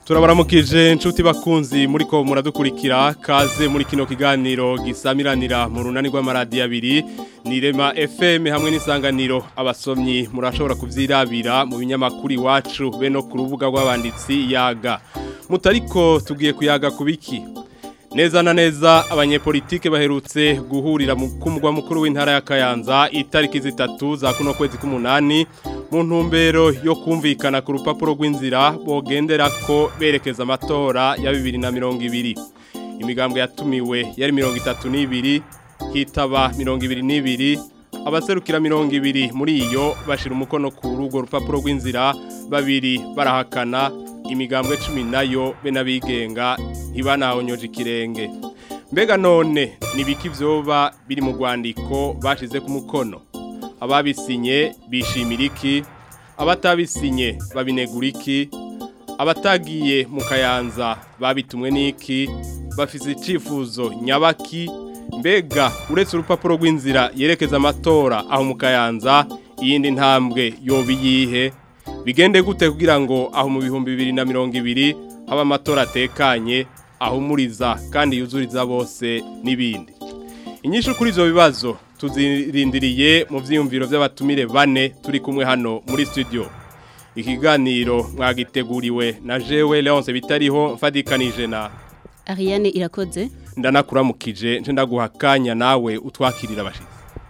turabaramukije inshuti bakunzi muri ko muradukurikira kaze muri kino kiganiro gisamiranira mu runani rw'amaradiyo abiri ni rema fm hamwe n'isanganiro abasomyi murashobora kuvyirabira mu binyamakuru iwacu be no ku rubuga rw'abanditsi yaga mutariko tugiye kuyaga kubiki neza na neza abanyepolitike baherutse guhurira mu kumugwa mukuru w'intara ya Kayanza itariki zitatu za kuno kwezi k'umunani mu ntumbero yo kumvikana ku rupapuro rw'inzira bogendera ko berekeza amatora ya 2020 imigambwe yatumiwe yari 32 hitaba 22 abaserukira 200 muri iyo bashira umukono ku rugo rupapuro rw'inzira babiri barahakana imigambwe cumi nayo be n'abigenga ntibanahonyoje ikirenge mbega none nibiki vyoba biri mu rwandiko bashize ku mukono ababisinye bishimira iki abatabisinye babinegura iki abatagiye mu kayanza babitumwe n'iki bafise icifuzo nyabaki mbega uretse urupapuro rw'inzira yerekeza amatora aho mu kayanza iyindi ntambwe yoba iyihe bigende gute kugira ngo aho mu bihumbi bibiri na mirongo ibiri haba amatora atekanye ahumuriza kandi yuzuriza bose n'ibindi inyinshi kuri ibyo bibazo tuzirindiriye mu byiyumviro by'abatumire bane turi kumwe hano muri studio ikiganiro mwagiteguriwe na jewe leonce bitariho mfadikanije na Ariane irakoze ndanakuramukije nje ndaguha akanya nawe utwakirira abashitsi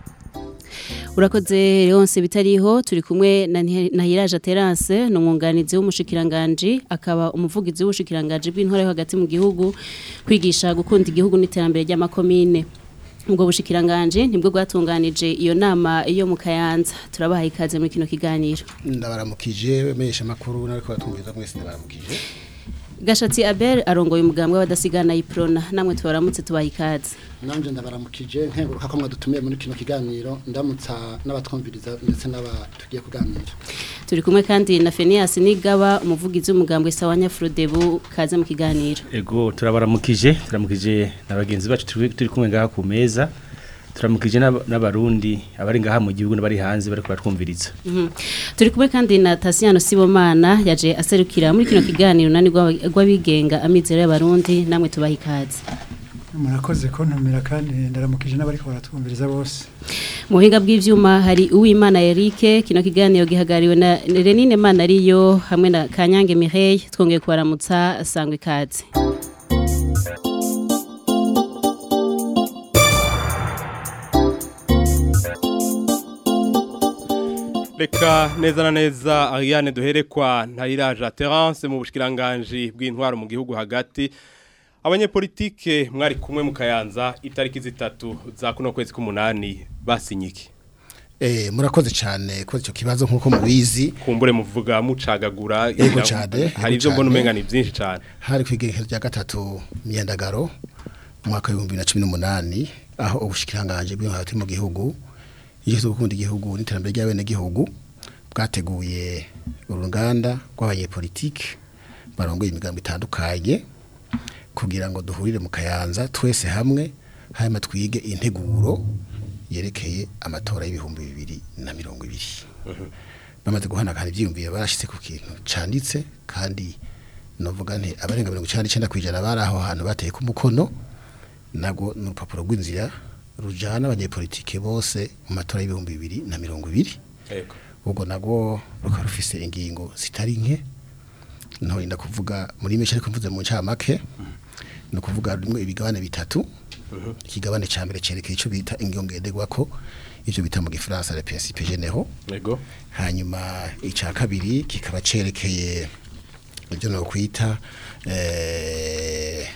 urakoze Leonce bitariho turi kumwe na Hiraje Terence no mwunganizi w'umushikiranganje akaba umuvugizi w'ubushikiranganje bw'intore hagati mu gihugu kwigisha gukunda igihugu n'iterambere ry'amakomine ubwo bushikiranganje nibwo bwatunganije iyo nama iyo mu Kayanza turabaha ikaze muri kino kiganiro ndabaramukije mesha makuru nariko batumviza mwese ndabaramukije Gashatsi Abel arongoye umugambwe w'abadasigana iprona namwe tubaramutse tubaha ikaze nanje ndabaramukije nkenguruka ko mwadutumiye muri kino kiganiro ndamutsa n'abatwumviriza ndetse n'abatugiye kuganira turi kumwe kandi na Fenias Nigaba umuvugizi w'umugambwe Sawanya Frodebu kaze mu kiganiro ego turabaramukije turamukije na bagenzi bacu turi kumwe ngaha ku meza turamukije n'abarundi abari ngaha mu gihugu n'abari hanze bari kubatwumviriza turi kumwe kandi na Tasiano Sibomana yaje aserukira muri kino kiganiro nani rw'abigenga amizero y'abarundi namwe tubaha ikaze murakoze kontumira kandi ndaramukije n'abari baratwumviriza bose mu buhinga bw'ibyuma hari uwimana Eric kino kiganiro gihagariwe na Renine Mana ariyo hamwe na Kanyange Mireille twongeye kubaramutsa sangwe ikaze Reka neza na neza Ariane duherekwa ntayiraje Terence mu bushikiranganje bw'intwaro mu gihugu hagati abanyepolitike mwari kumwe mu kayanza itariki zitatu za kuno kwezi k'umunani basinyiki Eh murakoze cyane ko icyo kibazo nkuko mubizi kumbure muvuga mucagagura Yego cyane hari ibyo mbona umenga ni byinshi cyane hari kwigerekezo rya gatatu myendagaro mwaka wa 2018 aho ubushikiranganje bw'intwaro mu gihugu yigeze gukunda igihugu n'iterambere ry'abene gihugu bwateguye uruganda rw'abanyepolitike barongoye imigambi itandukanye kugira ngo duhurire mu kayanza twese hamwe hanyuma twige integuro yerekeye amatora y'ibihumbi bibiri na mirongo ibiri bamaze guhanagana ibyiyumviro barashyitse ku kintu cyanditse kandi navuga nti abarenga mirongo icyenda n'icyenda ku ijana bari aho hantu bateye ku mukono nabwo ni urupapuro rw'inzira rujyana abanyepolitike bose mu matora y'ibihumbi bibiri na mirongo ibiri ubwo nabwo rukaba rufise ingingo zitari nke ntorinda kuvuga muri menshi ariko mvuze mu ncamake ni ukuvuga harimo ibigabane bitatu ikigabane cya mbere cyerekeye icyo bita ingongenderwa ko ibyo bita mu gifaransa le principe généraux hanyuma icya kabiri kikaba cyerekeye ibyo no kwita eh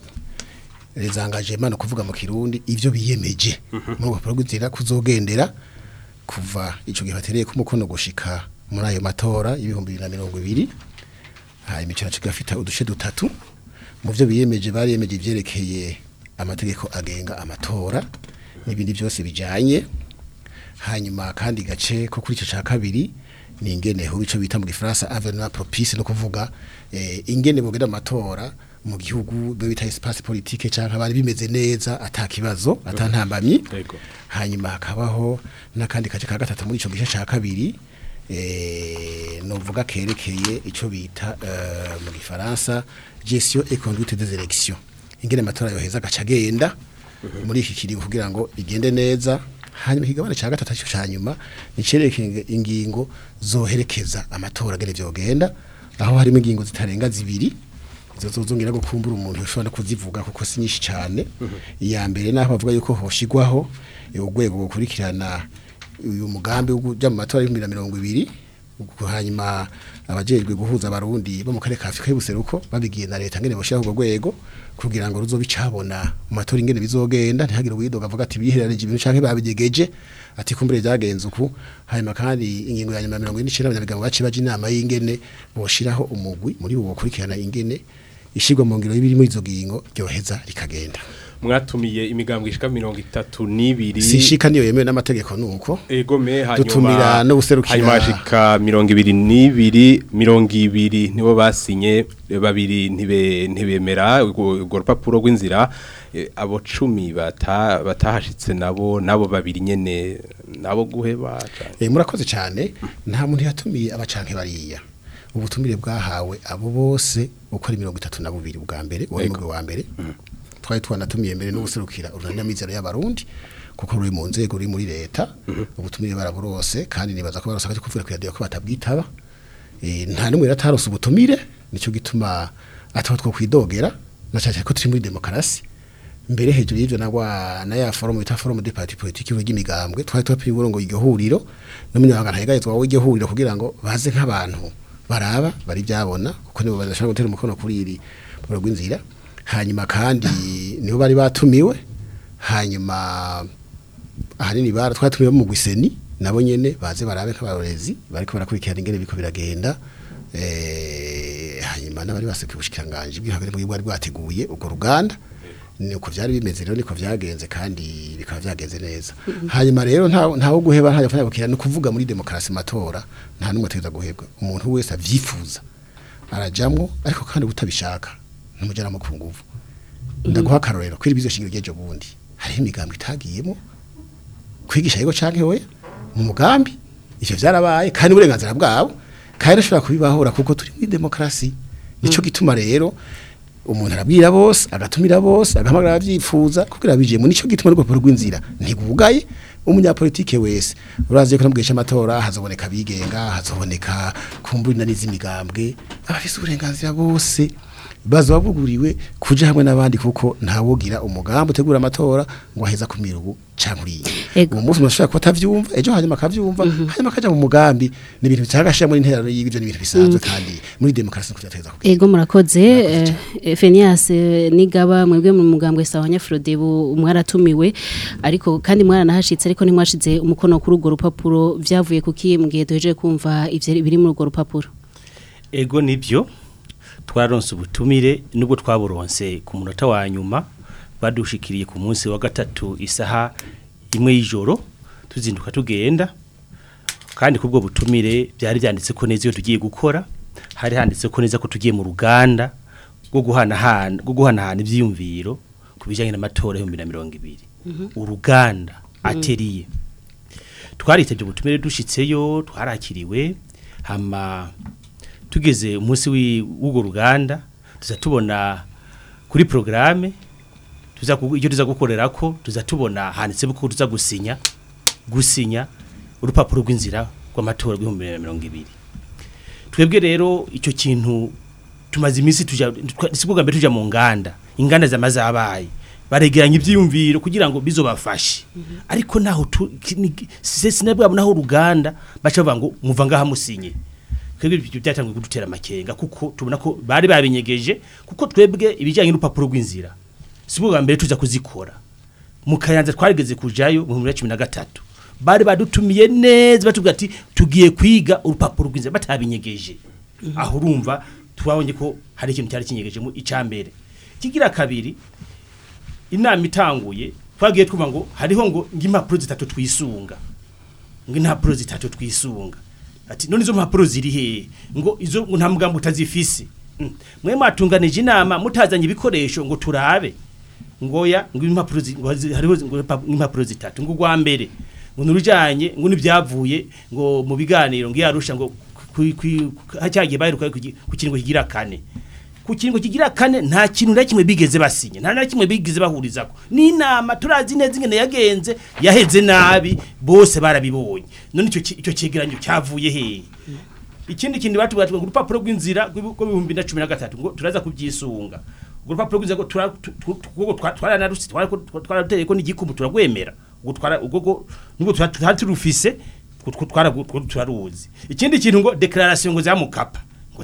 les engagements no kuvuga mu kirundi ivyo biyemeje mu rupapuro rw'inzira kuzogendera kuva ico gihe batereye ku mukono gushika muri ayo matora y'ibihumbi bibiri na mirongo ibiri hanyuma ico naco gafita uduce dutatu mu byo biyemeje bariyemeje ivyerekeye amategeko agenga amatora n'ibindi byose bijanye hanyuma kandi gace ko kuri ico ca kabiri ni ingene ho ico bita mu gifaransa avenue propice no kuvuga eh, ingene bogenda amatora mu gihugu byo bita espace politique canke bari bimeze neza atakibazo atantambamyi hanyuma hakabaho n'akandi kace ka gatatu muri ico gice ca kabiri eh novuga kerekeye ico bita eh, mu gifaransa gestion et conduite des élections ingene amatora yoheza agacagenda muri iki kiringo kugira ngo igende neza hanyuma ikigabane ca gatatu cyo cyanyuma nicerekeye ingingo zoherekeza amatora gene vyogenda aho harimo ingingo zitarenga zibiri izo zozongera gukumbura umuntu ushobora no kuzivuga kuko si nyinshi cyane iya mbere naho bavuga yuko hoshigwaho urwego gukurikirana uyu mugambi wo kuja mu matora y'ibihumbi na mirongo ibiri ubwo hanyuma abajejwe guhuza abarundi bo mu karere ka Afrika y'ubuseruko babigiye na leta ngene boshiraho urwo rwego kugira ngo ruzobicabona mu matora ingene bizogenda ntihagire uwidoga avuga ati bihereranye ibintu canke babigegeje ati kumbure byagenze uku hanyuma kandi ingingo ya nyuma ya mirongo ine n'icenda abanyabigango baciye baje inama y'ingene boshiraho umugwi muri uwo gukurikirana ingene ishigwa mu ngiro y'ibiri muri izo ngingo ryoheza rikagenda mwatumiye imigambwe ishika mirongo itatu n'ibiri sishika niyo yemewe n'amategeko nuko egome hanyuma Dutumira no guserukira- hanyuma hashika mirongo ibiri n'ibiri mirongo ibiri nibo basinye babiri ntibe ntibemera urwo urwo rupapuro rw'inzira eh, abo cumi bata batahashitse nabo nabo babiri nyene nabo guheba canke- Eh murakoze cyane nta muntu yatumiye abacanke bariya ubutumire bwahawe abo bose uko ari mirongo itatu na bubiri bwa mbere uwo mugwi wa mbere twari twanatumiye mbere no guserukira urunamizero y'abarundi kuko ruri mu nzego ruri muri leta ubutumire baraburose kandi nibaza ko barosaka kuvuga ku radio ko batabwitaba eh nta numwe ratarose ubutumire nico gituma ataho two kwidogera na cyane ko turi muri demokarasi mbere hejuru y'ivyo nagwa na ya forum bita forum de parti politique y'imigambwe twari twapiye uburongo iryo huriro n'umunyabanga ntayegayezwa w'iryo huriro kugira ngo baze nk'abantu baraba bari byabona kuko nibo badashobora gutera umukono kuri iri mu rw'inzira hanyuma kandi nibo bari batumiwe hanyuma ahanini bara twatumiwe mu gwiseni nabo nyene baze barabe nk'abarorezi bariko barakurikirana ingene biko biragenda eh hanyuma nabari basekiye ubushikiranganje bw'ihagere mu bwari bwateguye urwo ruganda niko vyari bimeze rero niko vyagenze kandi bikaba vyagenze neza hanyuma rero nta ntawo guheba nta yafanya bukira no kuvuga muri demokarasi matora nta numwe ateza guhebwa umuntu wese avyifuza arajamwo ariko kandi utabishaka numujana mu kunguvu ndaguha karorero kwiri bizo shingiro ryejo bundi hariho imigambi itagiyemo kwigisha yego canke we mu mugambi ivyo vyarabaye kandi uburenganzira bwabo kandi ashobora kubibahora kuko turi muri demokarasi nico gituma rero umuntu arabwira bose agatumira bose agahamagara abavyifuza kugira bije mu nico gituma rwo rw'inzira ntigugaye umunyapolitike wese urazi ko namugisha amatora hazoboneka bigenga hazoboneka kumburi na n'izimigambwe abafise uburenganzira bose bazo babuguriwe kuja hamwe n'abandi kuko ntawogira umugambi utegura amatora ngo aheza kumira ubu canke uriya Ego. uwo munsi umuntu ashobora kuba atavyumva ejo hanyuma akavyumva hanyuma akaja mu mugambi ni ibintu bitagashira muri interano y'ibyo ni ibintu bisanzwe kandi muri demokarasi niko vyateza kugenda Ego murakoze eh, Phineas eh, nigaba mwebwe mu mugambwe sawa nyafrode bu mwaratumiwe ariko kandi mwaranahashitse ariko ntimwashize umukono kuri urwo rupapuro vyavuye kuki mu gihe duhejeje kumva ivyo biri muri urwo rupapuro ego nibyo twaronse ubutumire nubwo twaburonse ku munota wa nyuma badushikiriye ku munsi wa gatatu isaha imwe y'ijoro tuzinduka tugenda kandi kubwo butumire byari byanditse ko neza iyo tugiye gukora hari handitse ko neza ko tugiye mu ruganda rwo guhanahana rwo guhanahana ibyiyumviro ku bijyanye n'amatora y'ibihumbi na mirongo ibiri uruganda ateriye twaritabye ubutumire dushitseyo twarakiriwe hama tugeze umunsi wi- w'urwo ruganda tuza tubona kuri programme tuza ku- icyo tuza gukorera ko tuza tubona handitse ko tuza gusinya gusinya urupapuro rw'inzira rw'amatora rw'ibihumbi bibiri na mirongo ibiri twebwe rero icyo kintu tumaze iminsi tuja twa- si bwa mbere tuja mu nganda inganda zamaze abaye baregeranya ibyiyumviro kugira ngo bizobafashe ariko naho tu- ki- ni- si- sinabwabo naho uruganda baca bavuga ngo muva ngaha musinye twebwe ibyo byatangiye kudutera amakenga kuko tubona ko bari babinyegeje kuko twebwe ibijyanye n'urupapuro rw'inzira si bwa mbere tuza kuzikora mu kayanza twarigeze kujayo mu bihumbi bibiri na cumi na gatatu bari badutumiye neza batubwira ati tugiye kwiga urupapuro rw'inzira batabinyegeje aho urumva twabonye ko hari ikintu cyari kinyegeje mu icambere kigira kabiri inama itanguye twagiye twumva ngo hariho ngo ng'impapuro zitatu twisunga ngo impapuro zitatu twisunga ati none izo mpapuro ziri hehe ngo izo ngo nta mugambo utazifise Mm. mwe mwatunganije inama mutazanye ibikoresho ngo turabe ngoya ngo impapuro zi- ngo hazi- hariho zi- ngo ipa- impapuro zitatu ngo gwa mbere ngo nurujanye ngo nibyavuye ngo mu biganiro ngo yarusha ngo hacyagiye baheruka ku kingo kigira kane ku kingo kigira kane nta kintu na kimwe bigeze basinye nta na kimwe bigeze bahurizako ni inama turazi neza ingene yagenze yaheze nabi bose barabibonye none icyo icyo cegeranyo cyavuye hehe ikindi kintu batubwira ngo urupapuro rw'inzira rw'ibihumbi na cumi na gatatu ngo turaza kubyisunga urwo rupapuro rw'inzira ngo twaranarusi twarateye ko n'igikumu turagwemera ubwo nubwo twari turufise turaruzi ikindi kintu ngo declaration ngo za mukapa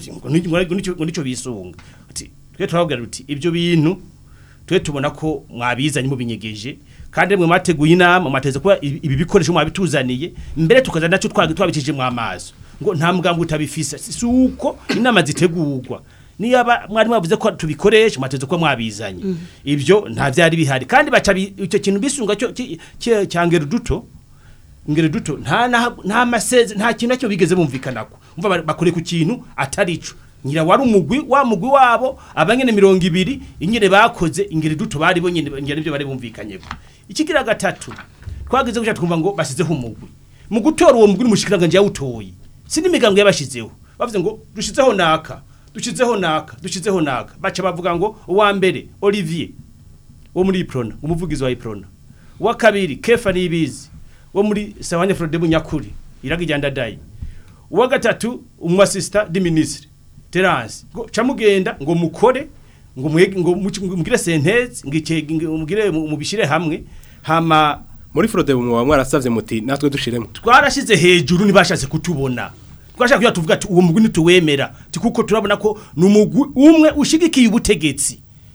ngo nico bisunga twe turabwira uti ibyo bintu twe tubona ko mwabizanye mu binyegeje kandi mwe mateguye inama mateze kuba ibi bikoresho mwabituzaniye mbere tukaza naco twabikije mu amaso ngo nta muganga utabifisa si uko inama zitegurwa niyaba mwari mwavuze ko tubikoresha mateze ko mwabizanye ibyo nta byari bihari kandi baca icyo kintu bisunga cyo cyangera duto ngere duto nta nta maseze nta kintu cyo bigeze bumvikanako umva bakore ku kintu atari ico nyira wari umugwi wa mugwi wabo abanyene 200 ingene bakoze ingere duto bari bonyene ngere nivyo bari bumvikanyeko ikigira gatatu twagize guca twumva ngo basizeho umugwi mu gutora uwo mugwi n'umushikiranganje yawutoye sindi migango yabashizeho bavuze ngo dushizeho naka dushizeho naka dushizeho naka baca bavuga ngo uwa mbere Olivier wo muri Iprona umuvugizi wa Iprona wa kabiri Kefa nibizi wo muri Sawanya Frode Bunyakuri iragijyanda dai uwa gatatu umwasista di ministre Terence ngo camugenda ngo mukore ngo mwege ngo mugire sentence ngo mugire mubishire hamwe hama muri Frode bumwe mwarasavye muti natwe dushiremo twarashize hejuru nibashatse kutubona twashaka kuya tuvuga ati uwo mugwi nituwemera kuko turabona ko numugwi umwe ushigikiye ubutegetsi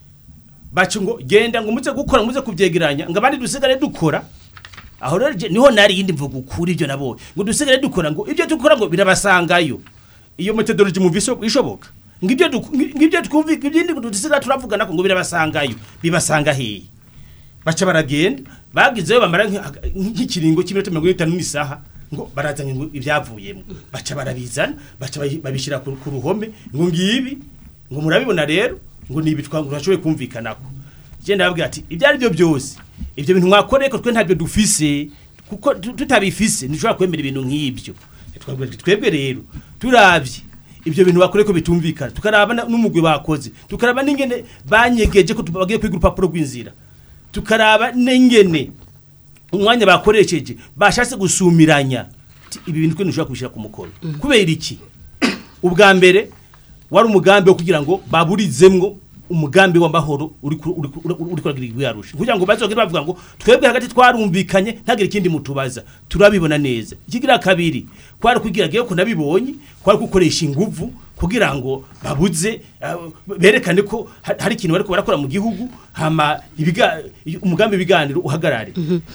bacu ngo genda ngo muze gukora muze kuvyegeranya ngo abandi dusigare dukora aho rero niho nari yindi mvuga ukuri ibyo nabo ngo dusigare dukora ngo ibyo dukora ngo birabasangayo iyo methodology mu viso ishoboka ngibyo ngibyo twumvika ibindi dusigara turavugana ko ngo birabasangayo bibasanga hehe baca baragenda bagizeyo bamara nk'ikiringo cy'iminota 50 n'isaha ngo barazanye ngo ibyavuyemo baca barabizana baca babishira ku ruhome ngo ngibi ngo murabibona rero ngo ni ibitwa ngo urashoboye kumvikanako je ndababwira ati ibyo ari byo byose ibyo bintu mwakoreye ko twe ntabyo dufise kuko tutabifise ntushobora kwemera ibintu nk'ibyo twebwe rero turavye ibyo bintu bakoreye ko bitumvikana tukaraba n'umugwi bakoze tukaraba n'ingene banyegeje ko bagiye kwiga urupapuro rw'inzira tukaraba n'ingene umwanya bakoresheje bashatse gusumiranya ibi bintu twe ntushobora kubishyira ku mukono kubera iki ubwa mbere wari umugambi wo kugira ngo baburizemwo umugambi w'amahoro uri uri kuragira igwiyarusha kugira ngo bazogere bavuga ngo twebwe hagati twarumvikanye ntagire ikindi mutubaza turabibona neza ikigira kabiri kwari kugira giye ko nabibonye kwari gukoresha inguvu kugira ngo babuze berekane ko hari ikintu bariko barakora mu gihugu hama ibiga umugambi biganiro uhagarare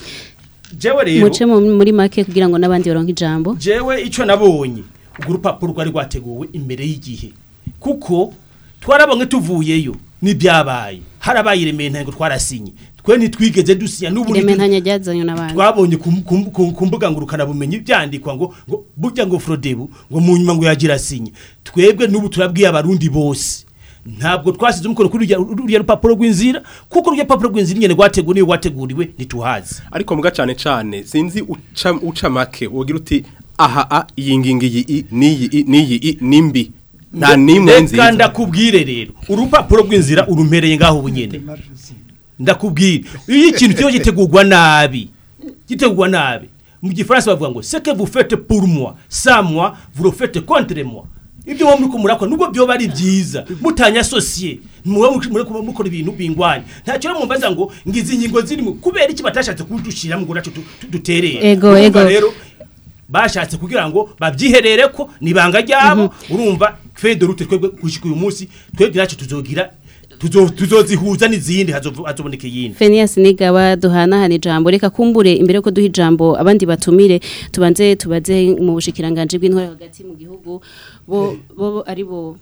jewe rero muce muri make kugira ngo nabandi baronke ijambo jewe ico nabonye urwo rupapuro rwari rwateguwe imbere y'igihe kuko twarabonye tuvuyeyo n'ibyabaye harabaye iremeye ntango twarasinye twe ntitwigeze dusinya n'ubu ireme ntanya ryazanywe n'abandi twabonye ku mbuga ngurukana bumenyi byandikwa ngo ngo burya ngo Frodebu ngo mu nyuma ngo yagira sinye twebwe n'ubu turabwiye abarundi bose ntabwo twasize umukono kuri ruriya rupapuro rw'inzira kuko ruriya rupapuro rw'inzira nyene rwateguwe niyo rwateguriwe ntituhazi ariko muga cane cane sinzi uca uca make wogira uti aha a iyi ngingi iyi niyi niyi nimbi nta nimwe nziza reka ndakubwire rero urupapuro rw'inzira urumpereye ngaho bunyene ndakubwira iyo ikintu kiba gitegurwa nabi gitegurwa nabi mu gifaransa bavuga ngo ce que vous faites pour moi sans moi vous le faites contre moi ibyo wo muri murakora nubwo byo bari byiza mutanya associé muwe mukora ibintu bingwanya ntacyo rero mumbaza ngo ngizi ingingo zirimo kubera iki batashatse kudushira mu naco duterera ego ego rero bashatse kugira ngo babyiherere ko nibanga ryabo urumva fede rute twebwe kushika uyu munsi twebwe naco tuzogira tuzozihuza n'izindi hazoboneka iyindi Phineas Nigaba duhanahana ijambo reka kumbure imbere ko duha ijambo abandi batumire tubanze tubaze mu bushikiranganje bw'intore hagati mu gihugu bo bo ari bo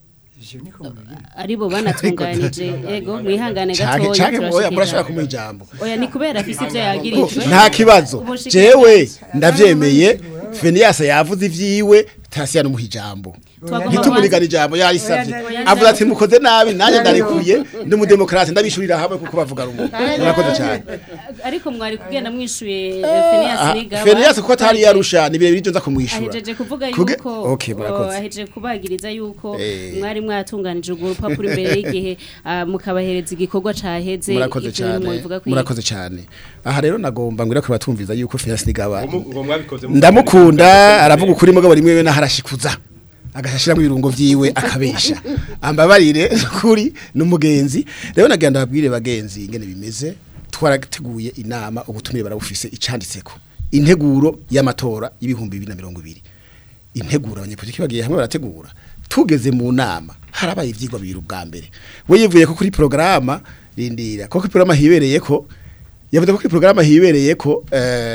aribo banatunganije ego mwihangane gatoya cyane murashaka kumuha ijambo oya ni kubera afise ivyo yagirijwe nta kibazo jewe ndavyemeye Phineas yavuze ivyiwe tasiya numuha ijambo Twagomba ntitumurigane ijambo yarisabye Oya, oya, avuga ati mukoze nabi nanjye ndarikuye ndi umudemokarate ndabishurira hamwe kuko bavuga rumwe murakoze cyane ariko mwari kugenda mwishuye Phineas Nigaba Fenias kuko atari yarusha ni birebire nza kumwishura ahejeje kuvuga Kuge- yuko Okay, murakoze. oh, ahejeje kubagiriza yuko Eh. mwari mwatunganije urwo rupapuro imbere y'igihe ah, mukabahereza igikorwa caheze murakoze ivyo bintu cyane mubivuga kwiga. murakoze cyane aha rero nagomba ngwira ko batumviza yuko Fenias Nigaba ngo ngo mwabikoze mu- ndamukunda aravuga ukuri mugabo rimwe we naharashikuza agashashiramo ibirungo vyiwe akabesha ambabarire kuri numugenzi rero nagenda babwire bagenzi ingene bimeze twarateguye inama ubutumire barabufise icanditseko integuro y'amatora y'ibihumbi 2020 integuro abanyepolitiki bagiye hamwe barategura tugeze mu nama harabaye ivyigwa bibiri ubwa mbere we yivuye ko kuri programa rindira ko kuri programa hibereye ko yavuze ko kuri programa hibereye ko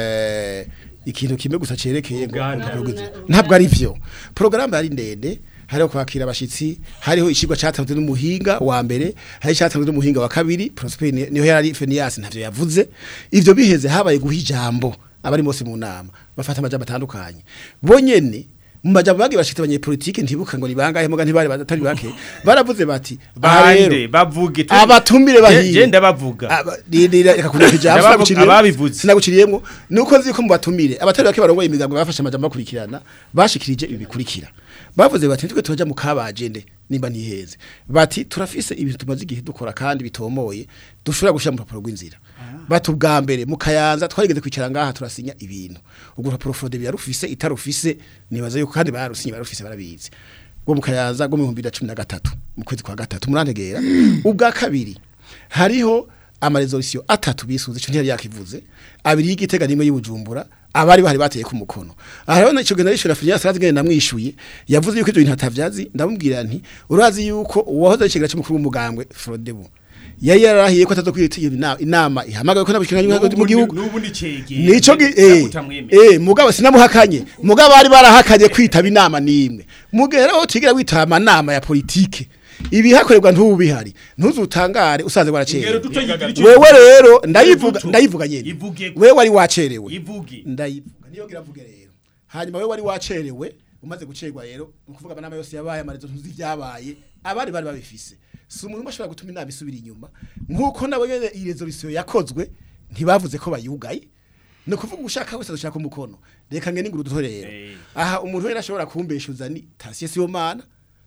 eh ikintu kimwe gusa cerekeye ngo Uganda. ntabwo- ntabwo ari vyo programme yari ndende hariho kwakira abashitsi hariho ishigwa cyatanzwe n'umuhinga wa mbere hari cyatanzwe n'umuhinga wa kabiri Prosper ni- niho yari Fenias ntavyo yavuze ivyo biheze habaye guha ijambo abari bose mu nama bafata amajambo atandukanye bonyene mu majambo bagiye bashitse abanyepolitike ntibuka ngo ni bangahe muga ntibari batari bake baravuze bati "Aha rero, bande bavuge tu- abatumire bahiye Je- je ndabavuga Aba- rindira reka kunyaka ijambo Ndabavuga- sinaguciriyemo ababivuze. sinaguciriyemo nuko nzi ko mu batumire abatari bake barongoye imigambo bafashe amajambo bakurikirana bashikirije ibi bikurikira bavuze bati twe tuja mu kabajende nimba ntiheze bati turafise ibintu tumaze igihe dukora kandi bitomoye dushobora gushira mu rupapuro rw'inzira bati ubwa mbere mu kayanza twarigeze kwicara ngaha turasinya ibintu ubwo rupapuro fraude yarufise itarufise nibaza yuko kandi barusinye barufise barabizi bwo mu kayanza bwo mu 2013 mu kwezi kwa gatatu murantegera ubwa kabiri hariho amaresolution atatu bisuze cyo ntiyari yakivuze abiri y'igitega nimwe y'ubujumbura abari bahari bateye ku mukono aha rero ico generation Afrika Sarazi namwishuye yavuze yuko ivyo bintu atavyazi ndamubwira nti urazi yuko uwahoze ari kigira cy'umukuru w'umugambwe Frodebu yari yarahiye ko atazokwitira inama inama ihamagaye ko nabikiranye mu gihugu n'ubu ni cege nico gi- eh eh mugabo sinamuhakanye mugabo bari barahakanye kwitaba inama nimwe mugera aho tigira witaba amanama ya politike ibihakorerwa ntubihari ntuzutangare usanze ingero waracerewe duto yigira icyo wewe rero ndayivuga duto. ndayivuga nyene Ivuge. wewe wari wacerewe ivuge ndayivuga niyo gira mvuge rero hanyuma wewe wari wacerewe umaze gucerwa rero ukuvuga amanama yose yabaye amarezo ntuzi vyabaye abari bari babifise si umuntu bashobora gutuma inama isubira inyuma nkuko nabo nyene iyi resolution yakozwe ntibavuze ko bayugaye ni ukuvuga ushaka wese dushaka umukono reka ngene inguru duto rero Eh. aha umuntu wese ashobora kumbeshuza ni Tarsier Sibomana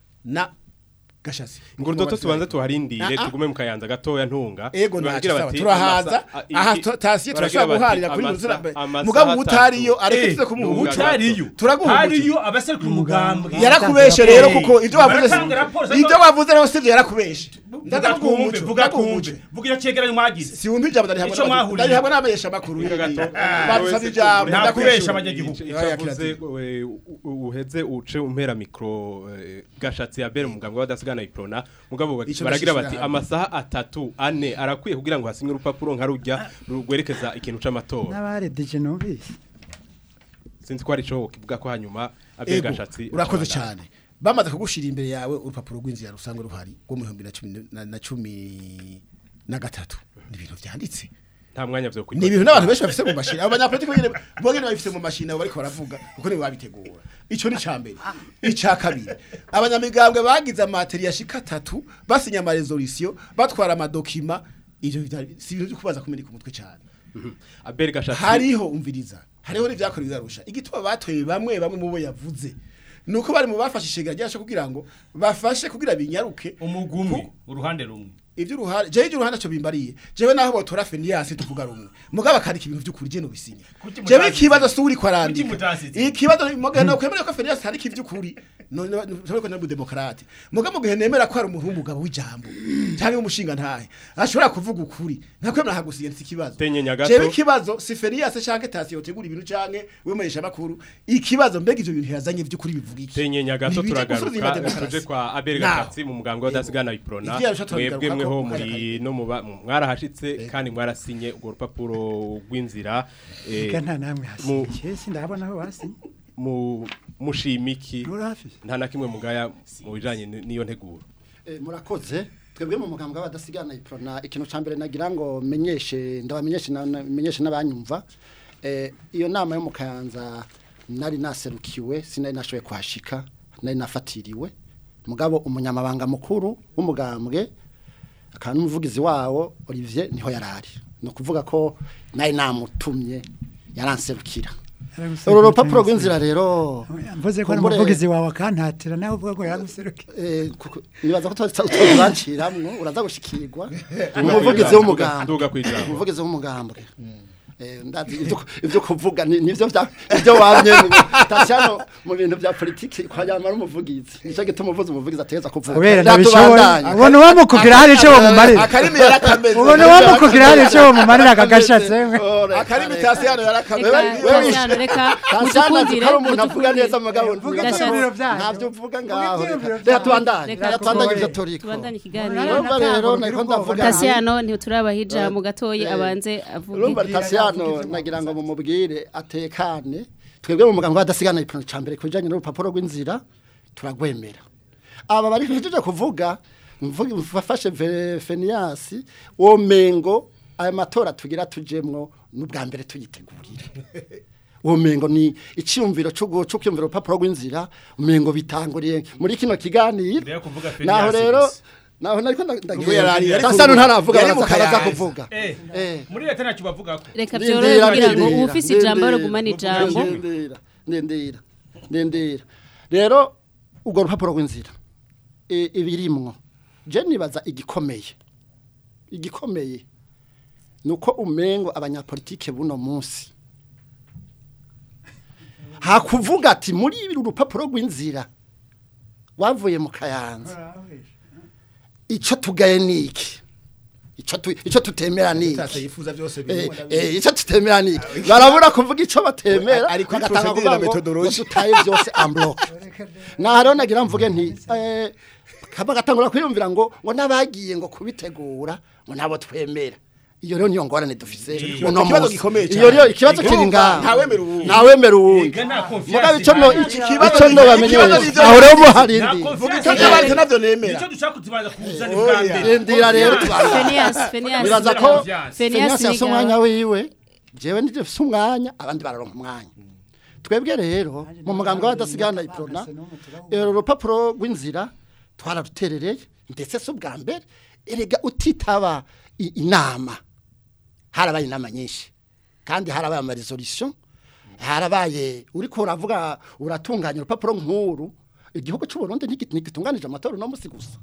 na Gashasi ngo doto tubanze tuharindire Ah, ah. tugume mu kayanza gatoya ntunga Ego Baragira ntacyo sawa bati, turahaza amasa- a- aha iki- tu- tasiye baragira turashobora bati, guharira kuri amasa- muzira amasaha mugabo atatu. utariyo areketse Eh, kumuhuza utariyo turaguha hariyo abaserukira umugambwe yarakubeshe rero kuko ibyo wavuze Baratanga raporo za- ibyo wavuze rero sivyo yarakubeshe vuga twumve vuga twumve vuga iyo cegeranyo mwagize si wumva ijambo ndari Ico mwahuriye. hamwe n'abamenyesha makuru Vuga gato. badusabye ijambo Nta ndakwishura. kubesha abanyagihugu. Ico- Oya, ico avuze, kirazira. we- u- u- uheze uce umpera mikro eh, gashatsi ya bere umugambwe w'abadasigana iprona mugabo Ico baragira ndashishira bati hamwe. amasaha atatu ane arakwiye kugira ngo hasinywe urupapuro nka rujya rwerekeza ikintu c'amatora n'abaredeje numvise sinzi ko ari cyo kivuga ko hanyuma abere Ego, gashatsi urakoze acabandanya. cyane bamaze kugushira imbere yawe urupapuro rw'inzira rusanzwe ruhari rwo mu bihumbi na cumi na- na cumi na gatatu ni ibintu vyanditse nta mwanya vyo ni ibintu n'abantu benshi bafise mu mashini abo banyapolitiki bonyene bonyene babifise mu mashini abo bariko baravuga kuko nibo babitegura ico ni ca mbere ica kabiri abanyamigambwe bagize amateri yashika atatu basinya amaresolution batwara amadokima ivyo bitari- si ibintu vyo kubaza kumenika umutwe cane abere gashatsi hariho umviriza hariho n'ivyakorewe bizarusha igituma batoye bamwe bamwe mu bo yavuze nuko bari mu bafashe ishega ryasho kugira ngo bafashe kugira binyaruke umugumwe uruhande rumwe ivyo uruhare jewe ivyo uruhande cyo bimbariye jewe naho botora Fenias tuvuga rumwe mugabo akandika ibintu vy'ukuri je no bisinya Kuki jewe mutasize? ikibazo suri Kuki kwarandika mutasize? ikibazo mugabo no kwemera ko Fenias handika ivy'ukuri no no ko nabu demokrate mugabo mugihe nemera ko ari umuntu w'umugabo w'ijambo cyangwa umushinga ntahe ashobora kuvuga ukuri ntakwemera hagusiye nsi ikibazo Tenye nyagato. jewe ikibazo si Fenias canke Tasi yotegura ibintu canke wemesha makuru ikibazo mbega ivyo bintu yazanye vy'ukuri bivuga iki tenye nyagato Ntibije gusubiza turagaruka demokarasi. tuje kwa abere Naho. gashatsi mu mugambwe w'abadasigana iprona Ivyo yarusha turabigaruka mwebwe mweho ko muri mwarakarije. no muba mwarahashitse kandi mwarasinye urwo rupapuro rw'inzira eh, ega nta namwe mu- hasigaye sindabona aho basinye mu mushimiki rurafise nta na kimwe mugaya mu bijanye n- n'iyo nteguro Eh, murakoze twebwe mu mugambwe w'abadasigana iprona ikintu ca mbere nagira ngo menyeshe ndabamenyeshe na- na- menyeshe n'abanyumva eh, iyo nama yo mu kayanza nari naserukiwe sinari nashoboye kuhashika nari nafatiriwe mugabo umunyamabanga mukuru w'umugambwe akaba n'umuvugizi wawo Olivier niho yarari ni ukuvuga ko nari namutumye yaranserukira uru rupapuro rw'inzira rero mvuze ko ari kumbure- umuvugizi wawe akantatira nawe uvuga ko yaguseruke Eh, kuko- nibaza ko tuzanciramwo uraza gushikirwa umuvugizi w'umugambwe Nduga kwijambo. umuvugizi w'umugambwe Eh, ndazi ivyo ivyo kuvuga ni- nivyo vya ivyo wamye tashano mu bintu vya politiki kwa yamara umuvugizi nico gituma umuvuzi umuvugizi ateza kuvuga kubera Natubandanye. ntabishoboye ubona uwamukugira hari icyo bamumarira akarimi yarakameze ubona uwamukugira hari icyo bamumarira akagashatse Ore, akarimi kare. tasiyano yarakameze Reka wewe- Tasiyano, reka Tasiyano azi mutukundire ko ari umuntu avuga mutukundire. neza mugabo Vuga Gashatse. ibyiyumviro byanyu. ntavyo uvuga Vuga ngaho ibyiyumviro reka byanyu. tubandanye Reka reka tubandanye ivyo kuko- turiko tubandanye Urabona ikiganiro urumva rero niko ndavuga Tasiyano ntiturabaha ijambo gatoye abanze urumva avuge tasiyano nagira ngo mumubwire atekane twebwe mu muganga wadasigana ikintu ca mbere kujanye n'urupapuro rw'inzira turagwemera aba bari hejeje kuvuga mvuga mfashe Ve- Fenias wo mengo aya matora tugira tujemwo n'ubwa mbere tuyitegurire uwo mengo ni icyumviro cyo cyumvira urupapuro rw'inzira umengo bitanguriye muri kino kiganiro Mbere yo kuvuga naho Fenias rero gusa. naho nariko Ubwo yari ari- yari ndasano ku- ntaravuga yari mu baraza baraza Kayanza. kuvuga Eh, eh muri leta ntacyo bavugako reka Ndindira, byorohe kugira ngo ndindira, ufise ijambo ndindira, rugumane ijambo ndindira ndindira ndindira rero ubwo rupapuro rw'inzira i- ibirimwo je nibaza igikomeye igikomeye nuko umengo abanyapolitike buno munsi hakuvuga ati muri ibi urupapuro rw'inzira wavuye mu kayanza ico tugaye niki ico tu, ico tutemera niki tase yifuza byose Eh, birimo eh, icyo tutemera ni iki? barabura kuvuga icyo batemera Ari kuri bagatanga procedure na kuvuga ngo methodology. dutaye byose ambloke naho rero nagira mvuge nti eh, kaba gatangura kwiyumvira ngo ngo n'abagiye ngo kubitegura ngo nabo twemera iyo rero niyo ngorane dufise uno ikibazo munsi gikomeye iyo rero cyane. ikibazo kiri ngaha ntawemera uwundi. ntawemera uwundi Ega nta confiance mugabe icyo no ihari. iki- Ikibazo icyo ni- no bamenye ikibazo ni ibyo- aho rero muhari Nta ndi confiance icyo ihari. n'abandi nabyo nemera nicyo dushaka kutubanza kuzana Oya. ubwa mbere ndira rero tubana Fenias Fenias nibaza ko Confiance. Fenias Fenias yafise niga- umwanya wiwe jewe ndije fise umwanya abandi bararonka umwanya twebwe rero mu mugambwe w'abadasigana iprona ero rupapuro rw'inzira twararuterereye ndetse si ubwa mbere erega utitaba i- inama harabaye inama nyinshi kandi harabaye ama resolution harabaye uriko uravuga uratunganya urupapuro nk'uru igihugu cy'u Burundi ntigit- ntigitunganije amatora no musi gusa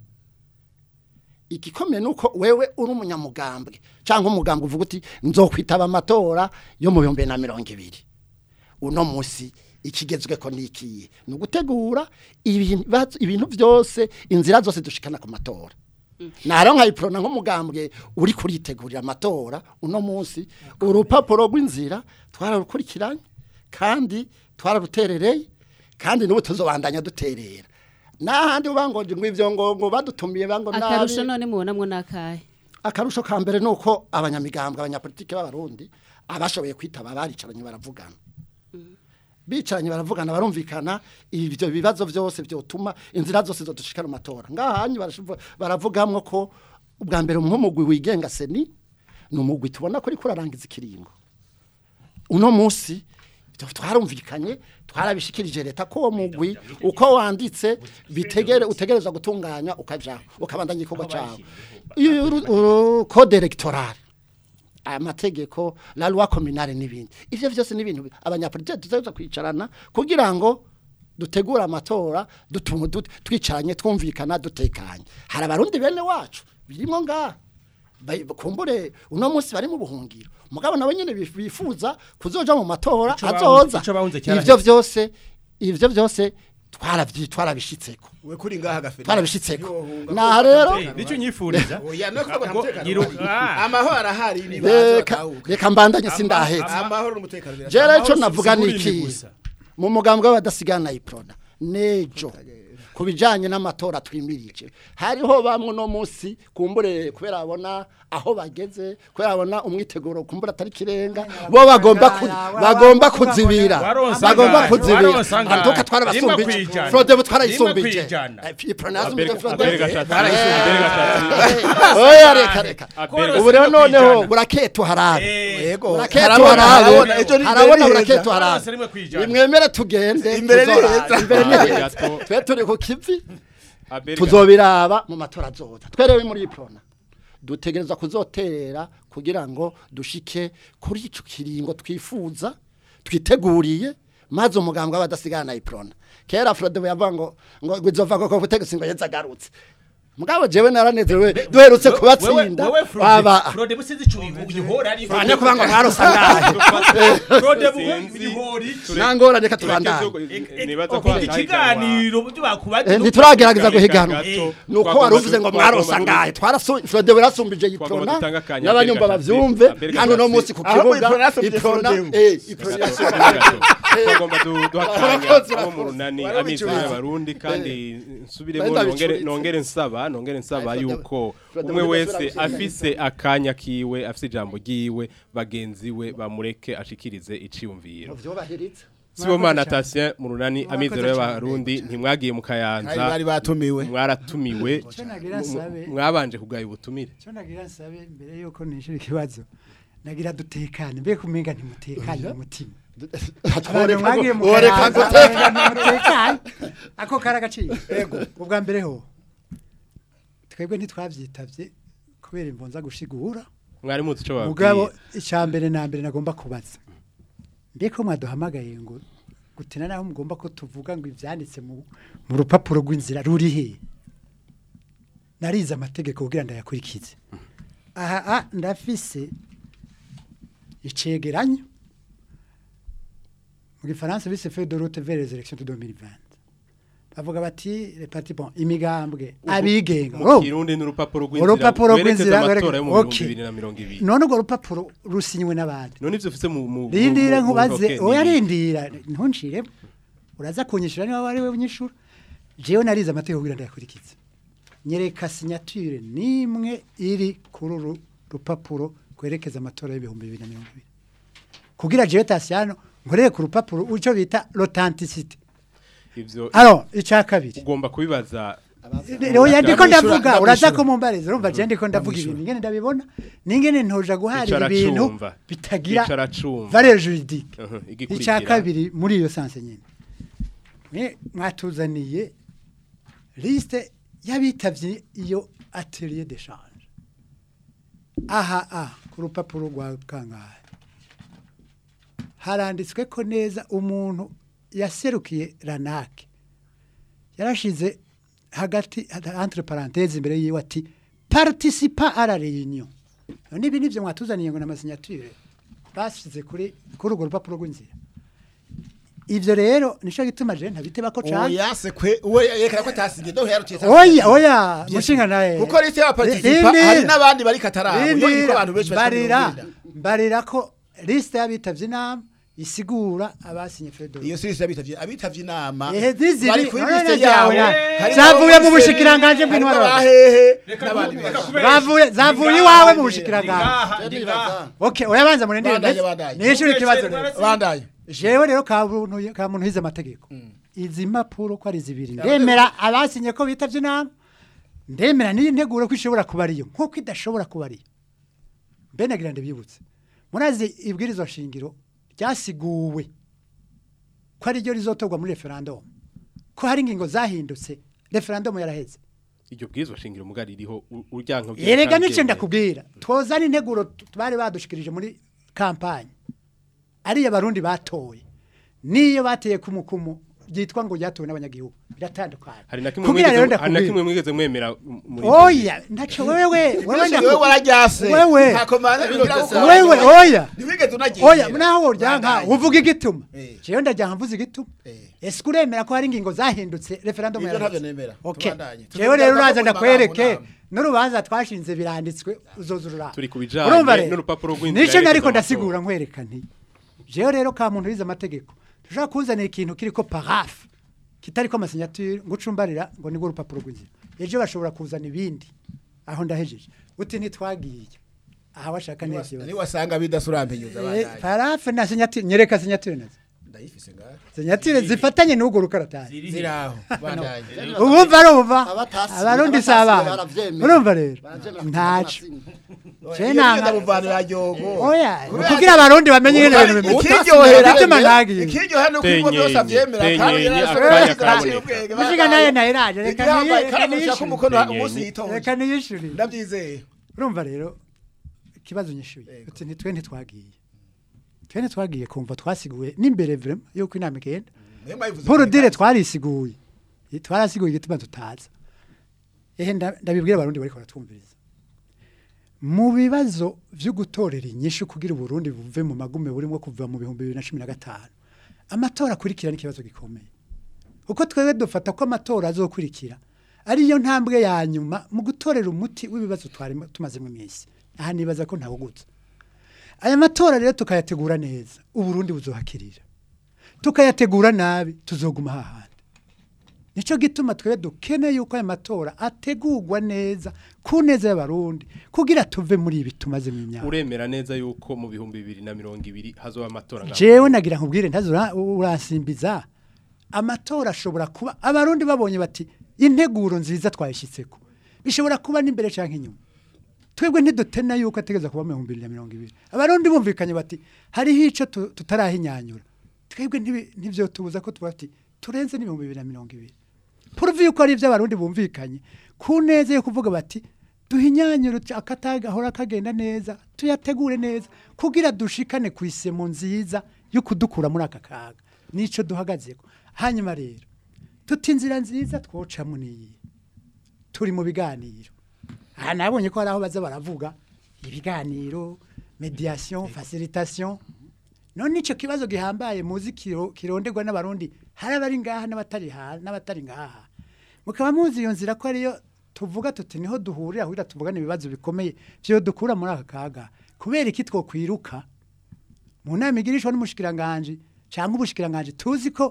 igikomeye nuko wewe uri umunyamugambwe cyangwa umugambwe uvuga uti nzokwitaba amatora yo mu bihumbi na mirongo ibiri uno munsi ikigezweko nikiye ni ugutegura ibibazo- ibintu byose inzira zose dushikana ku matora naro nkayiprona nk'umugambwe uri kuritegurira amatora uno munsi urupapuro rw'inzira twararukurikiranye kandi twararuterereye kandi n'ubu tuzobandanya duterera n'ahandi ubangoje ngo ivyo ngo ngo badutumiye bango nabi akarusho none mubonamwo n'akahe akarusho ka mbere ni uko abanyamigambwe abanyapolitike b'abarundi abashoboye kwitaba baricaranye baravugana bicaranye baravugana barumvikana ibyo bibazo byose byotuma inzira zose zodushikana amatora ngahanyu barashivu- baravugamwo ko ubwa mbere nk'umugwi wigenga seni ni umugwi tubona ko uriko urarangiza ikiringo uno munsi ibyo twarumvikanye twarabishikirije leta ko uwo mugwi uko wanditse bitegere utegereza gutunganya ukaja ukabandanya igikorwa cyawe iyo uru- uru- code electorale amategeko la loi communale n'ibindi ivyo vyose ni ibintu abanyapolitike tuzaza kwicarana kugira ngo dutegura amatora dutunga dut- twicaranye twumvikana dutekanye hari abarundi bene wacu birimo ngaha Ba- kumbure uno munsi bari mu buhungiro mugabo nabo nyene bif- bifuza kuzoja mu matora Ico bahunze- azoza ico bahunze cyaraheze. ivyo vyose ivyo vyose twaravyi twarabishitseko we kuri ngaha gafere twarabishitseko na rero Eh, nicyo nyifuriza oya no kubona Ngo umutekano yiruka- uhari. ah. amahoro arahari nibaza reka batahuka reka mbandanye sindahetse amahoro n'umutekano Jera birashaka ico Amahoro navuga si- si niki gusa. mu mugambwe w'abadasigana iprona nejo ku bijanye n'amatora twimirije hariho bamwe no munsi kumbure kubera abona aho bageze kubera abona umwiteguro kumbura atari kirenga bo bagomba ku- bagomba kuzibira Waronse bagomba angahe? kuzibira Waronse angahe? antuka Rimwe twarabasumbije kwijana. Frode Rimwe twarayisumbije kwijana. Eh, Pronasme de Abel- Frode. Abel Gashatsi, Abel Gashatsi. oya reka reka Abel- ubu rero rimwe noneho kwijana. buraketu harabe Yego. buraketu Harabona, harabona. harabe Ejo ni harabona mbere buraketu heza. harabe Waronse rimwe kwijana. nimwemere tugende Imbere ni tuzora- heza. imbere ni Abel heza Gato. twe turi ku kivi Abel tuzobiraba mu matora azoza twerewe muri iprona dutegereza kuzoterera kugira ngo dushike kuri ico kiringo twifuza twiteguriye maze umugambwe abadasigana iprona kera Frode yavuga ngo ngo bizova ko kutegetse ngo yezagarutse mugabo jewe naranezerewe duherutse kubatsinda wewe baba Frode busizi ico uyihora ari bane kuvuga ngo mwarosangaye Frode Sinzi. uyihora iki nangora reka Tureke tubandanye byo- nibaza ko Iki hatahiganwa. kiganiro byo bakubaje Eh, ntituragerageza guhiganwa Gato, nuko twagomba wari uvuze ngo du- mwarosa twagomba ngahe twarasu Frode yarasumbije Twagomba iprona dutanga akanya n'abanyumva Abel Gashatsi, bavyumve Abel kandi no Gashatsi. munsi ku Ahubwo kibuga Iprona yasumbije iprona Frode. eh iprona twagomba du- duhatanya Abakozi abo mu bakora. runani Bari amizero babicuruza. y'abarundi kandi nsubiremo Bari nongere babicuruza. nongere nsaba nongere nsaba Ay, Frode- yuko Frode umwe muri wese Gasura afise akanya kiwe afise ijambo ryiwe bagenzi we bamureke ashikirize iciyumviro vyobahiriza Sibomana Tatien mu runani Murakoze amizero cyane. y'abarundi ntimwagiye mu Kandi kayanza bari batumiwe mwaratumiwe Icyo nagira nsabe mwabanje kugaya ubutumire icyo nagira nsabe mbere yuko nishira ikibazo nagira dutekane mbe kumenga ntimutekanye mu mutima abantu mwagiye mu woreka kayanza guteka umenga ntimutekanye ako kari agaciro ubwa mbere ho twebwe ntitwabyitavye kubera imbonza gushigura mwari muzi ico mugabo babwiye icya mbere na mbere nagomba kubaza mbeko mwaduhamagaye ngo gutina naho mugomba ko tuvuga ngo ibyanditse mu mu rupapuro rw'inzira ruri he narize amategeko kugira ndayakurikize aha a ndafise icegeranyo mu gifaransa bise feuille de route vers les élections de 2020 bavuga bati les partis bon imigambwe abigenga mu Oh! kirundi n'urupapuro urupapuro rwerekeza rw'inzira amatora yo mu okay. bihumbi bibiri na mirongo ibiri none urwo rupapuro rusinywe n'abandi none ivyo ufise mu mu rindira mu- mu nkubaze ntoke oya ni- rindira ntunciremo uraza kunyishura niba wari we unyishura jewe narize amategeko kugira ndayakurikize nyereka signature nimwe iri kuri uru rupapuro kwerekeza amatora y'ibihumbi bibiri na mirongo ibiri kugira jewe tasiyano nkorere ku rupapuro icyo bita l'authenticité ivyo alors icya kabiri ugomba kubibaza oya ndiko Ndamwishura, ndavuga uraza ndamwishura. ko mumbariza urumva je ndiko ndavuga Ndamwishura. ibintu ngene ndabibona ningene ntoja guharira Icara ibintu cumva. bitagira Icara cumva. valeur juridique Mhm, igikurikira. icya kabiri muri iyo sanse nyine mwe mwatuzaniye liste y'abitavye iyo atelier d'échange aha a ku rupapuro rwa kangahe haranditswe ko neza umuntu yaserukiye ranake yarashize hagati entre parenthèse imbere yiwe ati participa à la réunion none ibi nivyo mwatuzaniye ngo n'amasignature basize kuri kuri urwo rupapuro rw'inzira ivyo rero nico gituma je ntabiteba ko cane oya se kwe uwe yerekana ko atasigiye do yarutiye oya oya mushinga naye kuko liste ya participa Rindira. hari n'abandi bari katarabo Rindira. yo niko abantu benshi barira bashobora barira ko liste y'abitavye inama isigura abasinye fedo iyo si liste y'abitavye abitavye inama Ehe, ziziri, bari kuri none liste yawe yabo na- harimo zavuye mu abamiseri, bushikiranganje harimo bw'intwaro. abahehe n'abandi benshi bavuye zavuye iwawe mu bushikiranganje ndibaza okay oyabanza murindire Bandanye, bandanye. nishuri ikibazo rero bandaye jewe rero ka muntu ka muntu hize amategeko izi mpapuro ko ari zibiri ndemera abasinye ko bitavye inama ndemera n'iyi nteguro ko ishobora kuba ariyo nk'uko idashobora kuba ariyo mbe nagira ndabyibutse murazi ibwirizwa shingiro ryasiguwe ko ari ryo rizotorwa muri referendum ko hari ingingo zahindutse referendum yaraheze iryo bwirizwa shingiro mugari ririho u- uryanka erega nico ndakubwira twozana integuro tu- bari badushikirije muri kampanye ariyo abarundi batoye niyo bateye ku mukumu ryitwa ngo ryatowe n'abanyagihugu biratandukanye hari na kimwe kugira rero mwigeze hari na ndakubwira kimwe mwigeze mwemera m- muri oya ntaco wewe wewe wewe ndaku- wararyase Wewe. nta komanda wewe oya ntiwigeze unagira oya naho uryanka uvuga igituma Eh. jewe ndajyanka mvuze igituma Eh. ese uremera ko hari ingingo zahindutse referendum Ibyo yaraheze? ntabyo nemera. okay Tubandanye. jewe rero Tuvuga uraza ko mu ndakwereke magambo n'urubanza twashinze biranditswe uzoza ururaba Turi ku bijanye Urumva rero? n'urupapuro rw'inzira nico yerekeza nariko amatora. ndasigura nkwereka nti jewe rero ka muntu wize amategeko dushobora kuzanira ikintu kiriko parafe kitari ko amasignature ngo ucumbarira ngo nibwo urupapuro rw'inzira ejo bashobora kuzana ibindi aho ndahejeje uti ntitwagiye aha washaka neza ni wasanga bidasurampenyuza Eh, abana parafe na signature nyereka signature nazo ndayifise ngaho signature zifatanye n'ubwo rukaratari ziraho bandanye ubumva arumva Abatasi- abarundi si abatasi abana baravyemera. urumva rero Baravyemera ntaco je nanga- ndamuvanira ryogo oya kugira abarundi bamenye ingene ibintu bimeze ikiryohera Igituma ntagiye. ikiryohera nuko ibigo byose Tenyenye, avyemera kandi tenyenye, yarashoboye akanya kugira karaboneka. ubwenge, mushiga nayo nayiraje reka igihambaye niyi- kandi reka amushyira ku niyishure mukono Tenyenye. umunsi yitonze reka niyishure ndabyizeye urumva rero ikibazo nyishuye uti ntitwe ntitwagiye twe ntitwagiye kumva twasiguye n'imbere vrema yuko inama igenda Mwemba yivuze paul ko dire twarisiguye twarasiguye igituma tutaza ehe nda- ndabibwira abarundi bariko baratwumviriza mu bibazo vyo gutorera inyishu kugira uburundi buve mu magume burimo kuva mu bihumbi bibiri na cumi na gatanu amatora akurikira n'ikibazo gikomeye uko twebwe dufata ko amatora azokurikira ariyo ntambwe ya nyuma mu gutorera umuti w'ibibazo twari tumazemo iminsi aha nibaza ko ntawugutse aya matora rero tukayategura neza uburundi buzohakirira tukayategura nabi tuzoguma hahandi nico gituma twebwe dukeneye yuko aya matora ategurwa neza ku neza y'abarundi kugira tuve muri ibi tumazemo imyaka uremera neza yuko mu bihumbi bibiri na mirongo ibiri hazoba amatora ngaho. jewe nagira nkubwire ntazo ura- uransimbiza amatora ashobora kuba abarundi babonye bati integuro nziza twayishyitseko bishobora kuba n'imbere canke inyuma twebwe ntidutena yuko ategeza kuba mu bihumbi bibiri na mirongo ibiri abarundi bumvikanye bati hariho ico tu- tutarahinyanyura twebwe ntibi- ntivyo tubuza ko tuba ati turenze n'ibihumbi bibiri na mirongo ibiri puruvi yuko ari ivyo abarundi bumvikanye ku neza yo kuvuga bati duhinyanyure akataga ahora kagenda neza tuyategure neza kugira dushikane ku isemo nziza yo kudukura muri aka kaga nico duhagazeko hanyuma rero tuti inzira nziza twocamo niyi turi mu biganiro aha nabonye ko hari aho baza baravuga ibiganiro mediation facilitation none ico kibazo gihambaye muzi kiro- kironderwa n'abarundi hari abari ngaha n'abatari ha n'abatari ngaha mukaba muzi iyo nzira ko ariyo tuvuga tuti niho duhurira kugira tuvugane ibibazo bikomeye vyo dukura muri aka kaga kubera iki twokwiruka mu nama igirishwa n'umushikiranganje cyangwa ubushikiranganje tuzi ko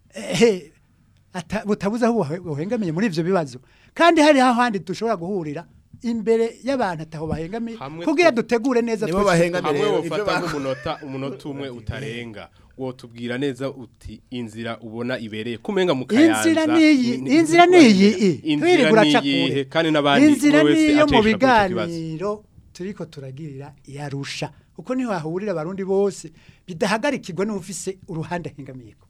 eh, ata- butabuze aho buhe- buhengamiye muri ivyo bibazo kandi hari hahandi dushobora guhurira imbere y'abantu ataho bahengamiye Hamwe kugira two- duttegure neza Nibo twese bahengamiye. hamwe rero, wofata ivyo bako- nk'umunota umunota umwe utarenga wotubwira neza uti inzira ubona ibereye kumenga mu kayanza inzira niyi ni- ni- inzira niyi inzira twiri guraca niyihe kure kandi n'abandi inzira umwe wese niyo mu acishwa kuri ico kibazo. biganiro turiko turagirira yarusha uko niho hahurira abarundi bose bidahagarikirwa n'ufise uruhande ahengamiyeko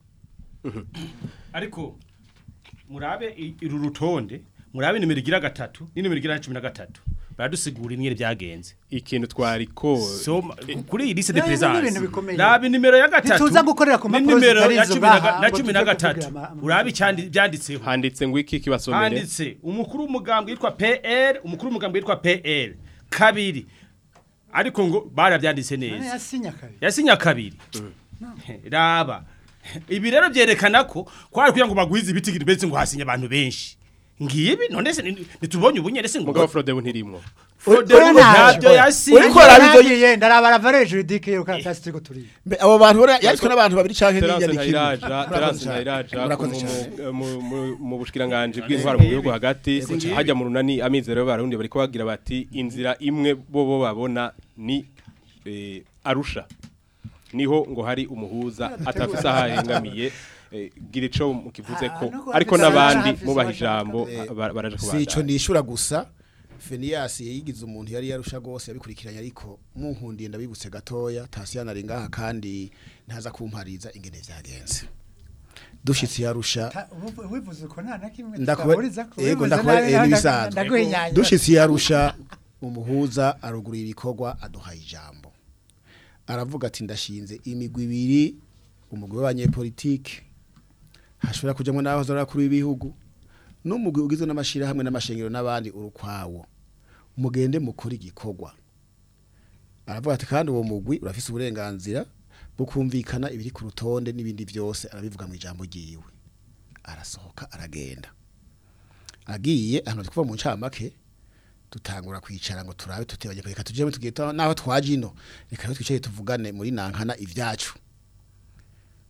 ariko murabe i- uru rutonde murabe nimero igira gatatu ni nimero igira cumi na gatatu baradusigura imwe byagenze ikintu twariko so kuri iyi liste de Nayo ni présence ibintu bikomeye. rabe nimero ya gatatu Ntituza gukorera ku ni mpapuro nimero zitari ya izo cumi na ga- ngaha, na ngo cumi tuje na kuvugira gatatu ama- ama- urabe icyandi byanditseho handitse ngo iki kibasomere handitse umukuru w'umugambwe witwa PL umukuru w'umugambwe witwa PL kabiri ariko ngo barabyanditse none neza yasinya kabiri yasinya kabiri raba ibi rero byerekana ko kwari kugira ngo bagwize ibiti betse ngo hasinye abantu benshi ngibi none se ni- nitubonye ubunyere se ngo mugabo Frode ntirimwo Frode Oya, ngo ntaje. ntabyo yasinye Uriko araba ivyo- Naragiye, ndarabara valeur juridique yo karatasi turiko turiga Mbe, abo bantu bora yaritswe n'abantu babiri canke Terence n'inyandikiro Ntayiraja Terence Ntayiraja Murakoze mu- cyane. mu- mu- mu bushikiranganje bw'intwaro mu gihugu hagati hajya mu runani amizero y'abarundi bariko bagira bati inzira imwe bo bo babona ni eh, Arusha niho ngo hari umuhuza atafise ahahengamiye eh, gira ico mukivuze ko Ah, no kuba ariko afise n'abandi ahafise mubaha abashaka. ijambo Eh, ba- baraje si ico kubandanya nishura gusa Fenias yigize umuntu yari yarusha gose yabikurikiranye ariko munkundiye ndabibutse gatoya Tasiyana ari ngaha kandi ntaza kumpariza ingene vyagenze dushitse yarusha Ta- ubu- wivuze uko nta na kimwe Ndakuba- tutahuriza ko. yego, Wivuze ndakuba- nabi, eh, nda- n'ibisanzwe. ndaguhinyanya. dushitse yarusha umuhuza arugura ibikorwa aduhaye ijambo aravuga ati ndashinze imigwi ibiri umugwi w'abanyepolitike hashobora kujamwo n'abahoze ari abakuru b'ibihugu n'umugwi ugizwe n'amashirahamwe n'amashengero n'abandi urukwawo mugende mukora igikorwa aravuga ati kandi uwo mugwi urafise uburenganzira bwo kumvikana ibiri ku rutonde n'ibindi byose arabivuga mu ijambo ryiwe arasohoka aragenda agiye ahantu kuva mu ncamake dutangura kwicara ngo turabe tutibanye reka tujye tugita naho twaje ino reka rero twicare tuvugane muri nankana ivyacu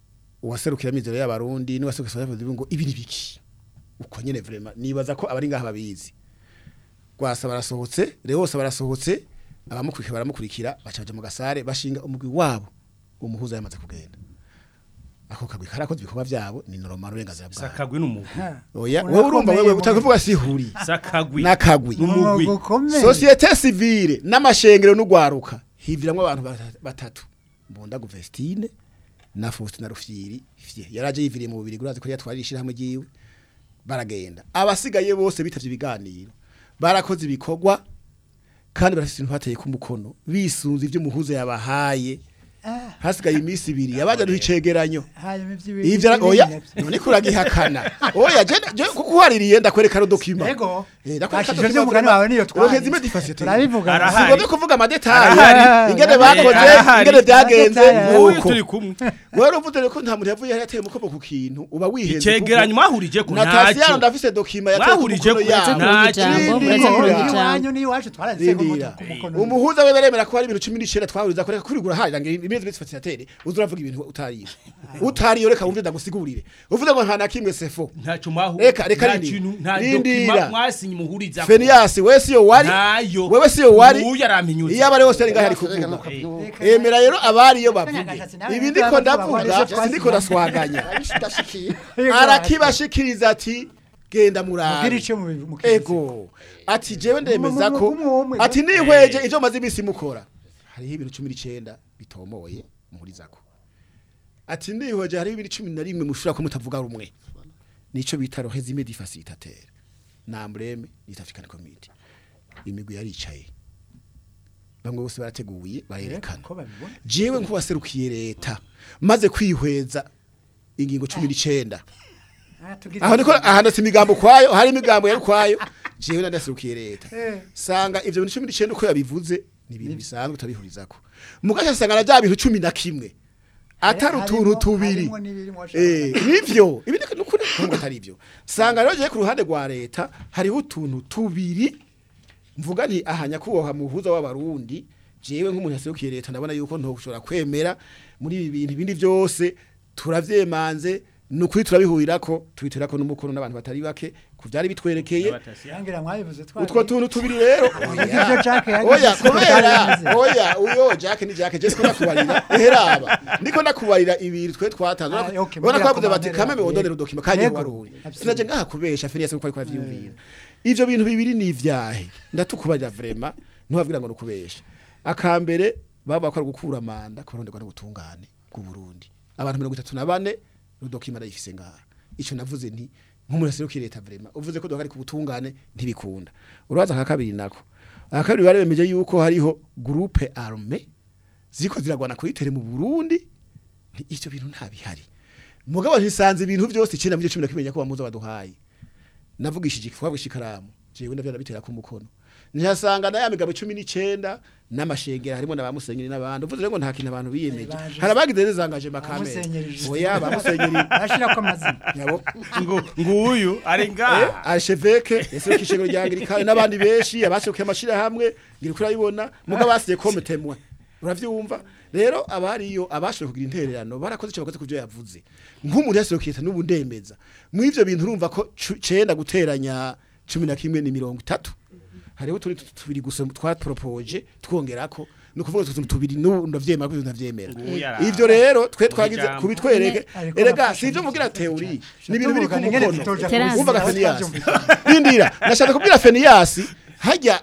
uwaserukira mizero y'abarundi n'uwaserukira y'abarundi ngo ibi ni biki uko nyene vraiment nibaza ko abari ngaha babizi gwasa barasohotse rehose barasohotse abamukurikira baramukurikira baca baja mu gasare bashinga umugwi wabo umuhuza yamaze kugenda ako kagwi karakoze ibikorwa vyabo ni normal uburenganzira bwabo sakagwi n'umugwi oya Urakomeye wowe urumva wewe mu- utakuvuga sihuri sakagwi n'akagwi n'umugwi ukomeye societe civile n'amashengero n'ugwaruka hiviramwo abantu bata- batatu mbunda guvestine na Faustin na Rufyiri fye yaraje yiviriye mu bubiri gurazi ko yatwarishira hamwe giwe baragenda abasigaye bose bitavye ibiganiro barakoze ibikorwa kandi barafite ibintu bateye ku mukono bisunze ivyo muhuza yabahaye Ah, hasigaye iminsi ibiri yabaje duhicegeranyo hanyuma ivy'ibindi ivyo ara- oya navyo. none kuragihakana oya je je kuko uhaririye ndakwereka ro document Ego. Eh, ndakwereka Bashije document vy'umugani vraiment. wawe niyo twari. Uronkeza imwe difasite. Turabivuga. Arahari. Singombye kuvuga amadetayi Arahari. ingene bakoze Arahari. ingene byagenze Amadetayi. uyu nuko turi kumwe wewe uvuze ko nta muntu yavuye yari yateye umukobo ku kintu uba wihenze icegeranyo mwahurije ko Natasiyano ntacyo ndafise dokima yateye ku Mwahurije mukono ku- Muretse yabo kuronka Nta ijambo kindi. muretse kuronka Rindira. ijambo iwanyu n'iwacu twaranditse ko Rindira. ku mukono umuhuza we beremera ko hari ibintu cumi n'icenda twahuriza kureka kuri gurahari ngo imezi bisi fasitatere uza uravuga ibintu utariye utariye reka wumve ndagusigurire uvuze ngo nta na kimwe sefo ntacyo mwahu Reka, reka nta rindira. kintu nta Rindira. dokima mwasinye muhuriza Fenias we siyo wari Ntayo. wewe siyo wari Uyu yarampinyutse. iyo abari bose ari ngaho ari kuvuga emera rero abari iyo bavuge Agashatsi nawe ibi nawe ndiko nawe ndavuga nawe sindiko ndaswaganya ndashikiye arakibashikiriza ati genda Mubwire murabe ico mu- mu kizi. ego ati jewe ndemeza Mu- ko mu- mu- mu- ati nihweje ivyo maze imisi mukora hariho ibintu cumi n'icenda bitomoye muhurizako ati nihweje hariho ibintu cumi na rimwe mushobora ko mutavuga rumwe nico bita rohezime di facilitateur nambreme East African Community imigwi yaricaye bamwe bose barateguye barerekana Ko babibona. jewe nk'uwaserukiye leta maze kwihweza ingingo cumi n'icenda Ah, tugize- aho niko ahanditse imigambo kwayo hari imigambo yari kwayo jewe nadaserukiye leta Eh. sanga ivyo bintu cumi n'icenda uko yabivuze ni ibintu bisanzwe utabihurizako mugasha sanga na bya bintu cumi na kimwe atari Harimo- utuntu tubiri harimo n'ibirimo washaka. eh nivyo ibi ni nukuri nubwo atari ivyo sanga rero je ku ruhande rwa leta hariho utuntu tubiri mvuga nti aha nyakubahwa muhuza w'abarundi jewe nk'umuntu yaserukiye leta ndabona yuko ntoshobora kwemera muri ibi bintu ibindi byose turavyemanze nukuri turabihurirako tubiterako n'umukono n'abantu batari bake ku byari bitwerekeye Yangira mwabivuze twari. utwo tuntu tubiri rero Ivyo Jack yagize oya siko kubera byari bimeze. oya uyo Jack ni Jack je siko nakubarira eheraba ndiko nakubarira ibiri twe twatanze Ah, okay, ubona mbwira kwavuze bati komandere kameme yawe. wondonera dokima kaje Yego, waruri absolutely. sinaje ngaha kubesha Fenias uko ariko avyumvira ivyo bintu bibiri ni ivyahe ndatukubarira vraiment ntubavugira ngo nukubesha akambere baba bakora gukura manda kuronderwa n'ubutungane bw'u Burundi abantu 34 rudokima ndayifise ngaha ico navuze nti nk'umuntu aserukiye leta vraiment uvuze ko dokari ku butungane ntibikunda uraza nka kabiri nako akabiri bari bemeje yuko hariho groupe armée ziko ziragwana kuri tere mu Burundi nti ivyo bintu nta bihari mugabo ntisanze ibintu byose icenda muri cyo 10 kimenya ko bamuza baduhaye navugishije ikifuwa ikaramu jewe ndavyo nabitera ku mukono ntihasanga na ya migabo 19 n'amashengera harimo n'abamusenyeri n'abandi uvuze ngo nta kintu abantu biyemeje Baje. hari abagize zangaje makame Abamusenyerije. oya bamusenyeri Bashirako amazina. yabo ngo nguyu ari ngaha archevêque yaserukiye ishengero rya Anglikani n'abandi benshi abaserukiye amashira hamwe ngira kuri ayibona muga basiye comme témoin uravyumva rero abariyo abashoboye kugira intererano barakoze icyo bakoze kuvyo yavuze nk'umuntu yaserukiye leta n'ubu ndemeza mu ivyo bintu urumva ko cu- cenda guteranya cumi na kimwe ni mirongo itatu hariho turi tubiri gusa twaporopoje twongerako ni ukuvuga utwo tuntu tubiri n'ubu ndavyemera ko ndavyemera Nguyu yaraha. ivyo rero twe Nguyu twagize ijambo. kubitwereke Ariko erega nafashe si ivyo neza. mugira teori ni ibintu biri ku Tuvugana ingene mukono tutoja Terasi. wumvaga kubizi, Fenias twavyumvise. rindira nashaka kubwira Fenias hajya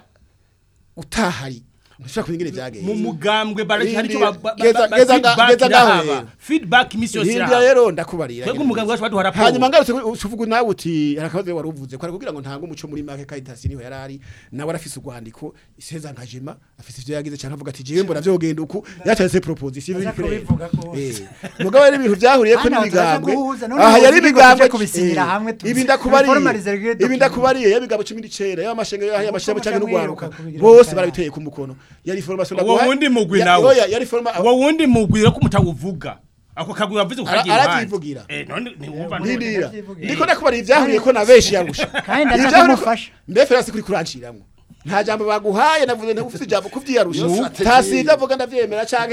utahari ntushobora kumenya ingene mu byagenze mugambwe baraki hari icyo Rindira. ba- ba- ba- Geza- ba- geza nga- feedback geza ngaho irahaba. rero. feedback imisi yose rindira irahaba rero ndakubarira twebwe umugambwe wacu baduha raporo hanyuma ngarutse uvuga nawe uti harakabazo wari uvuze ko kugira ngo ntange umuco muri make Caritas niho yarari nawe arafise urwandiko iseza nkajema afise ivyo yagize cyane avuga ati jewe mbona vyogenda uku yatanze proposition Aza biri kubivuga clair. rwose. Eh, mugabo rero ibintu byahuriye ko Hano turaza n'imigambwe guhuza, none aha ubu yari tujye imigambwe kubisinyira eh, hamwe, tuzi- ibi ndakubariye formalize rero ibi document. ndakubariye y'imigambwe 19 y'amashenge y'amashenge Uko cyangwa muca n'ugwaruka mwiruka kubigira bose mukaya. barabiteye ku mukono yari formation uwo wundi mugwi Ya- nawe oya, yari forma uwo wundi mugwi rero ko mutawuvuga ako kagwi wavuze Ara- ukagira aravyivugira. eh none ntiwumva Ndindira. Ndavyivugira. Ndiko nakubara ivyahuriye ko na benshi yarusha. Kandi ndaza Ivyahuriye ko- kumufasha. Mbe Ferasi kuri kuranciramwo. Nta jambo baguhaye navuze nta ufite ijambo kuvyiyarusha. Yo strategy. Tasi ndavuga ndavyemera canke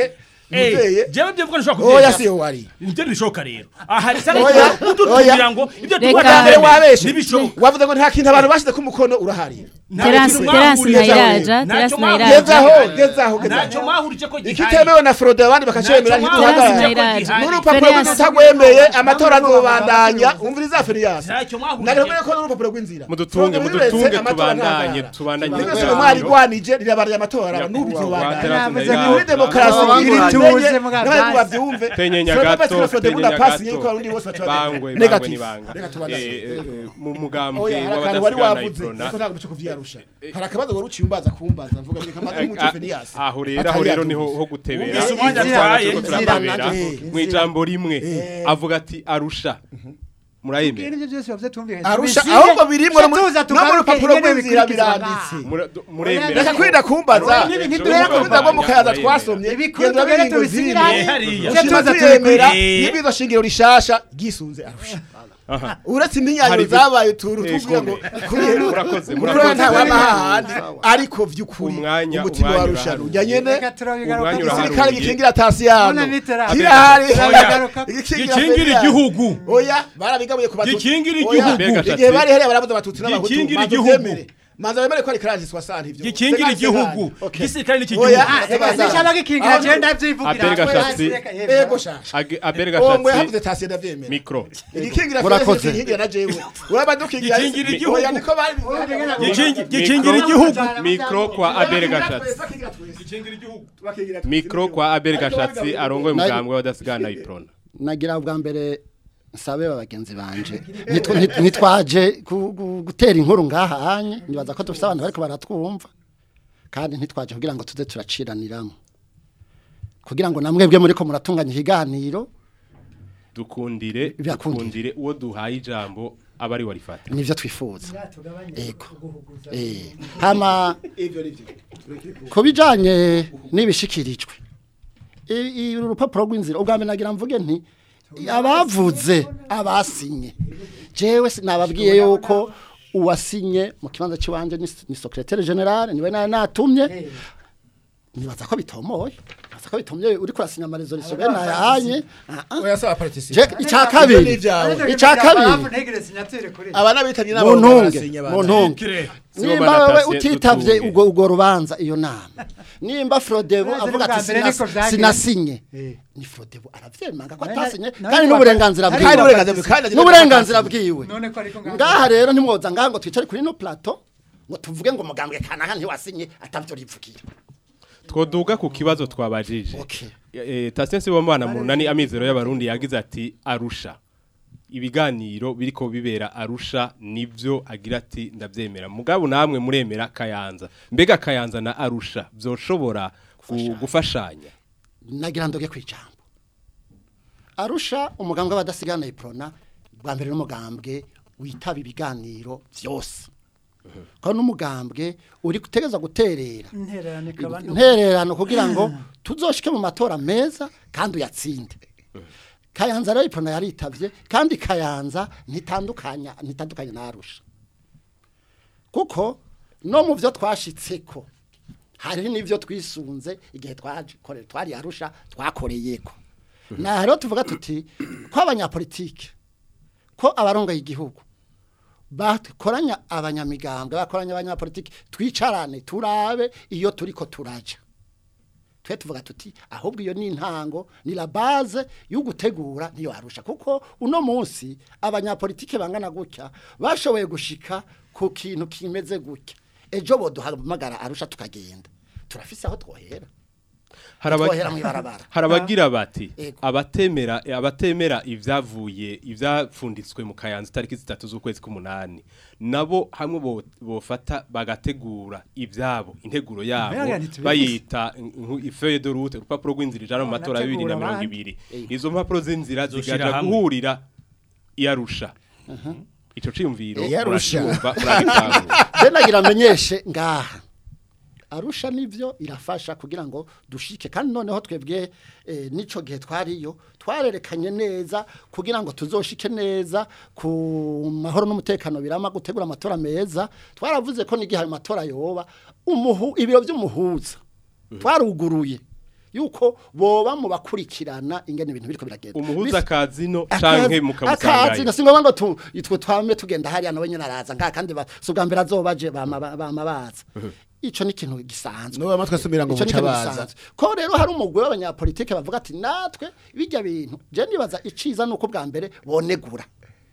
Muteye. jewe byo vuga nshobora oya kubyemera siyo wari nibyo ntibishoboka rero aha risa Oya, n'ututumira ngo ibyo Reka. tuba mbere wabeshe ntibishoboka wavuze ngo nta kintu abantu bashize ku mukono urahari Terasi kintu terasi mwahuriye ntayiraja ntacyo terasi mwahuriye. ntayiraja gezaho gezaho ntacyo gezaho mwahurije ko gihari ikitemewe na frode abandi bakacemera Ntacyo terasi ntituhagarara ntayiraja n'urupapuro Ferias. rw'utagwemeye amatora azobandanya umviriza Ferias ntacyo mwahurije nagomeye ko n'urupapuro rw'inzira mudutunge Frode mudutunge biretse, amatora tubandanye ntahagarara. tubandanye Mwese ibiganiro. mwarigwanije rirabariye amatora n'ubu Nyakubahwa bizobandanya Terasi Navuze Ntayiraja. ngo muri demokarasi Abanguranye. iri Tuze tuze muga- n'abandi bavyumve Tenyenya Frode gato, Pascal Frode tenyenya Budapasi gato. yuko abarundi bose baca bangwe babyemera. bangwe ni Negative. banga Reka tubandanye. Eh, eh, mu mugambwe Oya, hari akantu wari w'abadasigana wavuze iprona ariko ntabwo cyo kuvyarusha hari akabazo wari uciye umbaza kumbaza mvuga ngo kamaze umuco Fenias aho rero aho rero niho ho gutebera Wumvise umwanya Twaba atwaye, turiko inzira turababera. naje. mu ijambo rimwe avuga ati arusha murayemera ibyo byose bavye tumvikanye arusha Tubisige, ahubwo birimwo no mu tuza no mu tugaruke rupapuro ingene rw'inzira bikurikizwa biranditse Mura- muremera reka kwirinda kumbaza Oya, nibi ntiduhera Urumva kumbaza. rwo mu kayaza twasomye Ibikuru genda tugere biringo tubisige zimwe hamwe. hariya. Uje Ushima tuza tuyemera tubikwiye. n'ibizo shingiro rishasha gisunze arusha uretse Hari impinyanyuro ibyo- zabaye utuntu Eh, tuvuga ngo kome. kuriye Murakoze, muri murakoze. nta wama hahandi ariko vy'ukuri Umwanya- umutima umwanya wa rusha uraharuye. rujya nyene Reka turabigaruka Umwanya tuzi- uraharuye. igisirikare gikingira tasiyano Mbona nitera- kirahari Oya. gikingira igihugu oya barabigabuye ku batutsi Gikingira Oya, igihugu. igihe bari hariya barabuze abatutsi n'abahutu Gikingira manza igihugu. uvyemere. manza wemere ko ari karasi swasante ivyo gikingira Segani, igihugu segani. Okay. igisirikare n'iki Oya, gihugu Ah, reka Abaza. sinshaka gikingira Aho- je ndavyivugira Abel Gashatsi. ego shasha Age- abere uwo mwe gashatsi havuze tasiye ndavyemera mikro igikingira Murakoze. fenesi gikingira na jewe uraba dukingira Gikingira igihugu. oya niko bari Gikingi- gikingira igihugu mikro kwa abere gashatsi mikro kwa abere gashatsi arongoye umugambwe w'abadasigana iprona nagira bwa mbere nsabe bagenzi banje Nitwa- nit- nitwaje ku- gu- gutera inkuru ngaha hanye nibaza ko dufite abantu bariko baratwumva kandi ntitwaje kugira ngo tuze turaciraniramo kugira ngo namwe bwe muri ko muratunganya ikiganiro dukundire Birakundire. dukundire uwo duhaye ijambo aba ari warifata nivyo twifuza ego eh hama kubijanye nibishikirijwe I- i- urupapuro rw'inzira ubwa mbere nagira mvuge nti abavuze abasinye jewe sinababwiye yuko uwasinye mu kibanza cy'iwanje ni, ni secrétaire general niwe na natumye nibaza ko bitomoye nibaza ko bitomye uri kurasinya amaresolution bene ayanye oya saba participe je icya kabiri icya kabiri aba nabitabye mu n'abo ntunge barasinye mu abantu ntunge Sibo nimba wewe baratase utitavye dutunge. ubwo ubwo rubanza iyo nama nimba Frodebo None avuga bwa ati mbere sinas- niko vyagenze. sinasinye Eh. ni Frodebo aravyemanga ko None- atasinye none kandi bwa- n'uburenganzira Ariko kandi bwiwe uburenganzira bwe kandi n'uburenganzira bwiwe none ko ariko ngaho- ngaha rero ntimwoza ngaha ngo twicare kuri no plateau ngo tuvuge ngo mugambwe kanaka ntiwasinye atavyo rivugira twoduga ku kibazo twabajije Okay. eh Tasiensi w'amana mu nani amizero y'abarundi yagize ati arusha ibiganiro biriko bibera arusha nivyo agira ati ndavyemera mugabo namwe muremera kayanza mbega kayanza na arusha vyoshobora gu- gufashanya nagira ndoge kwijambo arusha umugambwe w'abadasigana iprona bwa mbere n'umugambwe witaba ibiganiro vyose ko n'umugambwe uri gutegeza guterera intererano ikaba nto. intererano kugira ngo tuzoshike mu matora meza kandi uyatsinde kayanza rero iprona yaritavye kandi kayanza ntitandukanya ntitandukanye na arusha kuko no mu byo twashitseko hari n'ibyo twisunze igihe twakoreye twari arusha twakoreyeko na rero tuvuga tuti ko abanyapolitike ko abarongoye igihugu bakoranya abanyamigambwe bakoranya abanyapolitike twicarane turabe iyo turiko turaja twe tuvuga tuti ahubwo iyo ni intango ni la base yo gutegura niyo arusha kuko uno munsi abanyapolitike bangana gutya bashoboye gushika ku kintu kimeze gutya ejo boduhamagara arusha tukagenda turafise aho twohera Haraba- twohera mw'ibarabara harabagira bati Ego. abatemera abatemera ivyavuye ivyapfunditswe mu kayanza tariki zitatu z'ukwezi k'umunani nabo hamwe bo- bofata bagategura ivyabo integuro yabo Mbega ntitubizi. bayita nku- ifeuille de route urupapuro rw'inzira ijana mu matora ya bibiri na mirongo ibiri izo mpapuro z'inzira Zoshira zigaja hamwe. guhurira iyarusha ico ciyumviro Iyarusha. muracyumva, muragitahura. je nagira amenyeshe ngaha arusha nivyo irafasha kugira ngo dushike kandi noneho twebwe eh, nico gihe twariyo twarerekanye neza kugira ngo tuzoshike neza ku mahoro n'umutekano birama gutegura amatora meza twaravuze ko n'igihe ayo matora yoba umuhu ibiro by'umuhuza twaruguruye yuko boba mu bakurikirana ingene ibintu biriko biragenda umuhuza Bis- akazino akazi canke akazi mukamusangayo nasingoba ngo tu itwe twame tugenda hariya nawe nyene araza nka kandi subwa mbere azobaje bama bama baza ico ni ikintu gisanzwe Nubu amatwi asubira ngo Ico ni muca ikintu baza. gisanzwe. ko rero hari umugwi w'abanyapolitike bavuga ati natwe bijya bintu je nibaza iciza nuko bwa mbere bonegura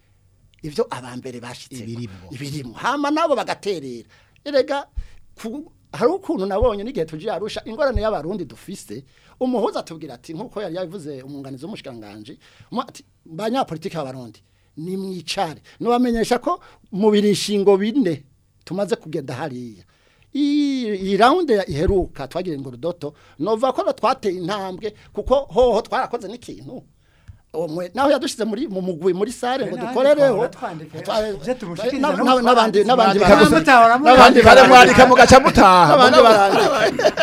ivyo abambere bashitse Ibirimwo. ibirimo hama nabo bagaterera erega ku- hari ukuntu nabonye n'igihe tuje arusha ingorane y'abarundi dufise umuhuza atubwira ati nkuko yari yavuze umunganizi w'umushikanganje mu- ati banyapolitike b'abarundi ni mwicare nubamenyesha ko mu birishingo bine tumaze kugenda hariya iyi iyi round ya iheruka twagira ngo rudoto nova ko twateye intambwe kuko hoho twarakoze n'ikintu umwe naho yadushize muri mu mugwi muri sare ngo Nahandi dukorereho twahora twandika, Twa- ivyo tumushikiriza na- no na- n'abandi twanditse. n'abandi Mwandika barandika. gusa. n'abandi kare barandika. mwandika mugaca mutaha n'abandi barandika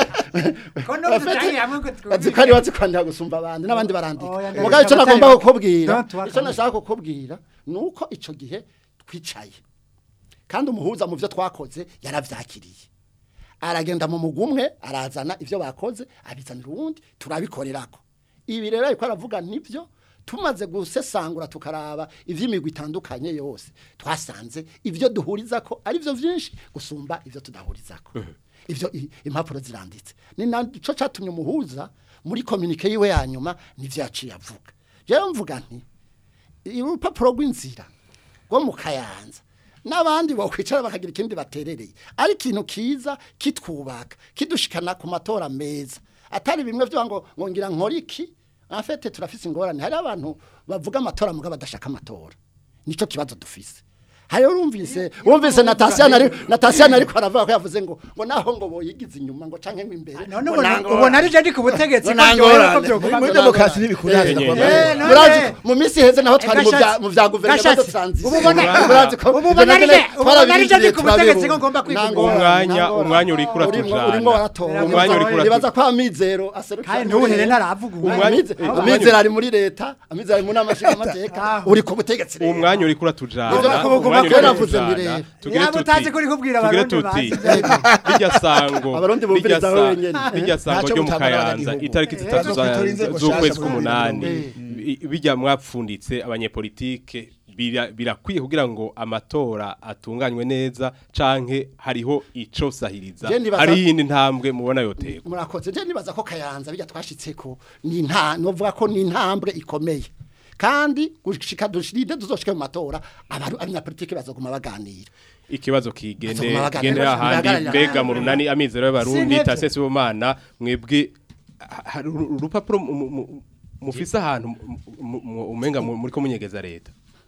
ko no dutahiye hamwe ngo twumve. bazikari bazikwandika gusumba abandi n'abandi barandika Oya, ndabishaka mugabo icyo nagomba batari- kukubwira Don't worry. icyo nashaka kukubwira ni uko icyo gihe twicaye kandi umuhuza mu byo twakoze yarabyakiriye aragenda mu mugwi umwe arazana ibyo bakoze abizanira uwundi turabikorerako ibi rero ariko aravuga nibyo tumaze gusesangura tukaraba iby'imigwi itandukanye yose twasanze ibyo duhuriza ko ari byo byinshi gusumba ibyo tudahuriza ko ibyo i- impapuro ziranditse ni nacyo cyatumye umuhuza muri kominike yiwe ya nyuma nibyo yaciye avuga rero mvuga nti urupapuro rw'inzira rwo mu kayanza n'abandi bakwicara bakagira ikindi baterereye ari ikintu kiza kitwubaka kidushikana ku matora meza atari bimwe byo ngo ngo ngira nkora iki afete turafise ingorane hari abantu bavuga amatora mugabo badashaka amatora nico kibazo dufise hari urumvise wumvise Natasha nari Natasha nari ko aravuga ko yavuze ngo ngo naho ngo boyigize inyuma ngo canke ngo imbere none ngo ubona nangorane. ubona ari je ndi ku butegetsi ko Ngo byohera ko nangorane. byoguma muri Ngo demokarasi nangorane. ntibikunda Eh, kuva- Eh, none- Murazi ko mu minsi heze naho twari mu bya Gashatsi. mu bya guverinoma Gashatsi. dutransize Ubu ubona- murazi ko ubu ubona ari je- ubu ubona ari je ndi ku turabirindiye, butegetsi ko turabibu- ngomba kwigumira. Nangorane, Umwanya- nangorane. umwanya uriko Urimo- uratujana. urimo waratora Umwanya uriko uratujana. nibaza ko amizero aserukira kandi ntuhere naravuga Umwanya- Amize- eh, amizero ari muri leta amizero ari mu nama nshingamateka Ah. uri ku butegetsi rero. uwo mwanya uriko uratujana Ivyo bakubuguma umwanya uriko kera navuze uratujana. mbere. Tugire Yaba tuti- utazi ko uri kubwira tugire abarundi tuti bazi. rirya sango Abarundi rirya bumviriza sa- wenyene. rirya sango Ntaco ryo mu gutangana kayanza n'agihugu. itariki zitatu Eh, za- turi inzego z'ukwezi nshasha k'umunani muri I- bijya mwapfunditse abanyepolitike bira- birakwiye kugira ngo amatora atunganywe neza canke hariho ico sahiriza Je ndibaza- hari iyindi ntambwe mubona yoterwa murakoze je nibaza ko kayanza bijya twashitseko ni nta novuga ko ni intambwe ikomeye kandi gushika dushiride tuzoshike mu matora abantu abanyapolitike bazoguma baganira ikibazo kigende Bazoguma baganira, gendera ahandi baganira. mbega mu runani amizero y'abarundi Sinevye. tasese bomana mwebwe ha- hari uru- urupapuro mu- mu- mufise ahantu mu- mu- mu- umenga mu- muriko munyegeza leta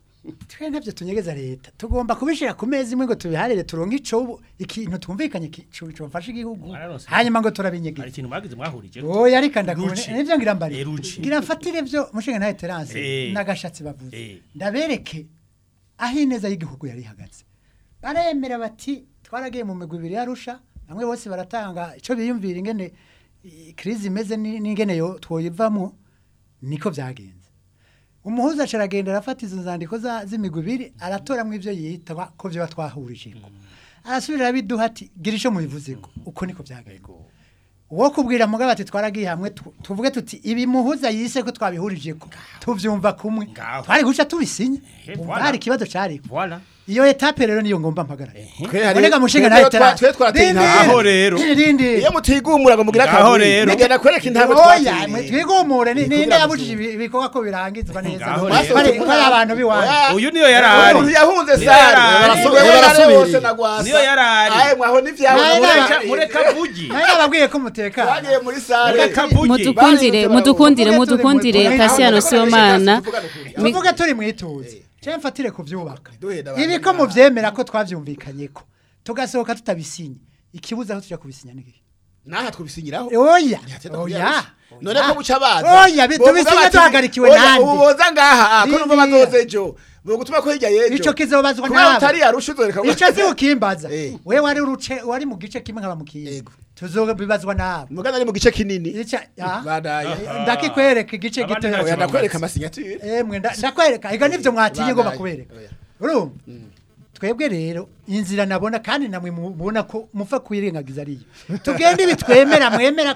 twe ntabyo tunyegeza leta tugomba kubishira ku meza imwe ngo tubiharire turonke ico ubu- ikintu twumvikanye ki- co- cofasha igihugu Mwararonse. hanyuma ngo hari turabinyegeza ikintu mwagize mwahurije oya ariko ndakubona Ruci. nivyo ngira mbari Eh, ruci. ngira mfatire vyo mushinga ntaye terance Eh. n'agashatsi bavuze Eh. ndabereke aho ineza y'igihugu yari ihagaze baremera bati twaragiye mu migwi ibiri yarusha bamwe bose baratanga ico biyumvira ingene i- krizi imeze ni- n'ingene yo twoyivamo niko byagenze umuhuza aca aragenda arafata izo nzandiko za- z'imigwi ibiri aratoramwo ivyo yitwa ko vyo batwahurijeko arasubira abiduha ati gira ico mubivuzeko uko niko byagenze uwo kubwira mugabo ati twaragiye hamwe tu- tuvuge tuti ibi muhuza yise ko twabihurijeko tuvyumva kumwe Ngaho. twari guca tubisinye Eh, Umva voilà. hari ikibazo cariko voilà iyo etape rero niyo ngomba mpagarara Twe hari- Urega mushinga twe nawe twa- terasi twe twarateye intambwe. Aho rero. rindi iyo mutigumura ngo mugire Ngaho akaguri rero. nigenda kwereka intambwe oya twateye twigumure ni- ninde Kubera yabujije ibi- ibikorwa ko birangizwa neza Ngaho Bari- rero. bari bari abantu biwanyu uyu niyo yari ari umuntu yahunze Niyo sare yari ari. barasubira Niyo barasubira yarasubiriye. na gwasa Niyo yari ari. aye mwaho n'ivyabo Naye mureka naba- mureka vugi nawe nababwiye ko mutekana twagiye muri sare mureka vugi mudukundire mudukundire mudukundire Tasiano Sibomana Mi- tuvuge turi mu ituze cyangwa mfatire kubyubaka Duhenda abantu ibi ko mubyemera ko twabyumvikanye ko tugasohoka tutabisinye ikibuza aho tujya kubisinya n'igihe naha twibisinyiraho oya Ntiyatenda oya kubyarusha. none ko buca baza Oya, bi- Bovuga tubisinya bati, duhagarikiwe oya, nande. ubu boza ngaha ko numva Biriya. bazoze ejo bogutuma ko hirya yejo ico kizobazwa kubera nawe utari yarusha uzoreka ico si ukimbaza Eh. we wari uruce wari mu gice kimwe nkaba mu kindi Yego. tuzobibazwa nawe mugana ari mu gice kinini Ica- ah. badaye ndakikwereka igice Abandi gito ntacyo oya ndakwereka amasignature emwe nda- ndakwereka ega nivyo mwatinye ngo Badaye. bakubereka urumva twebwe rero inzira nabona kandi namwe mubona ko mufa kwirengagiza ariyo tugende ibi twemera mwemera ko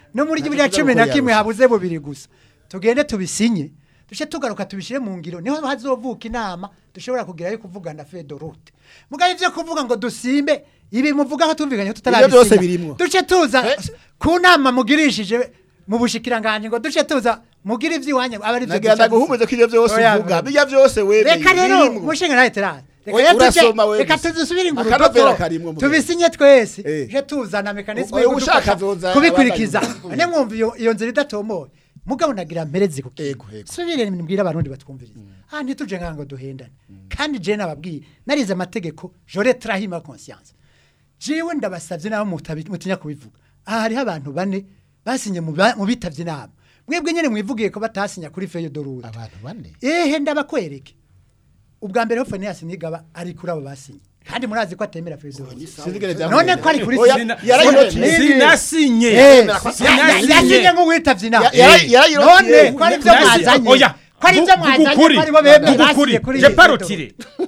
no muri Nta bibiri na kibazo cumi ko na kimwe yarusha. habuze bubiri gusa tugende tubisinye duce tugaruka tubishyire mu ngiro niho hazovuka inama dushobora kugerayo kuvugana fedorute mugabe ibyo kuvuga ngo dusimbe ibi muvugaho tumvikanye Ibyo byose birimwo. duce tuza ku nama mugirishije mu bushikiranganje ngo duce tuza mugire iby'iwanyu aba ari byo nagira duca ndaguhumuze ko ivyo vyose Oya, uvuga oya. bijya vyose wemeye reka rero birimwo. mushinga nawe terase reka Oya, rero tuje- urasoma wewe reka gusa. tuzisubire ngo Akanovera urupapuro karimwo mu tubisinye twese Eh. je tuzana mekanisme Oya, yo ushaka kudufasha azoza kubikurikiza abandanya. ane mwumva iyo iyo nzira idatomoye mugabo nagira mpereze ku Ego, ego. subire mbwira abarundi batwumviriza ah ntituje nkango duhendane kandi je nababwiye narize amategeko jore trahima conscience jewe ndabasavye nabo mutabi- mutinya kubivuga aha hariho abantu bane basinye mu ba- mu bitavye inama mwebwe nyene mwivugiye ko batasinya kuri feyo dorute abantu bane ehe ndabakwereke ubwa mbere ho Phineas Nigaba ari kuri abo basinye kandi murazi ko atemera president sinzigere none ko ari kuri Oya, Sina- yarayirotiye. Nini? sinasinye Eh, Sinasinye. yasinye nk'uwitavye inama Ya- yara- yarayirotiye. none ko ari byo mwazanye oya ko ari byo mwazanye ko ari bo bemeye basinye kuri je iyi parotire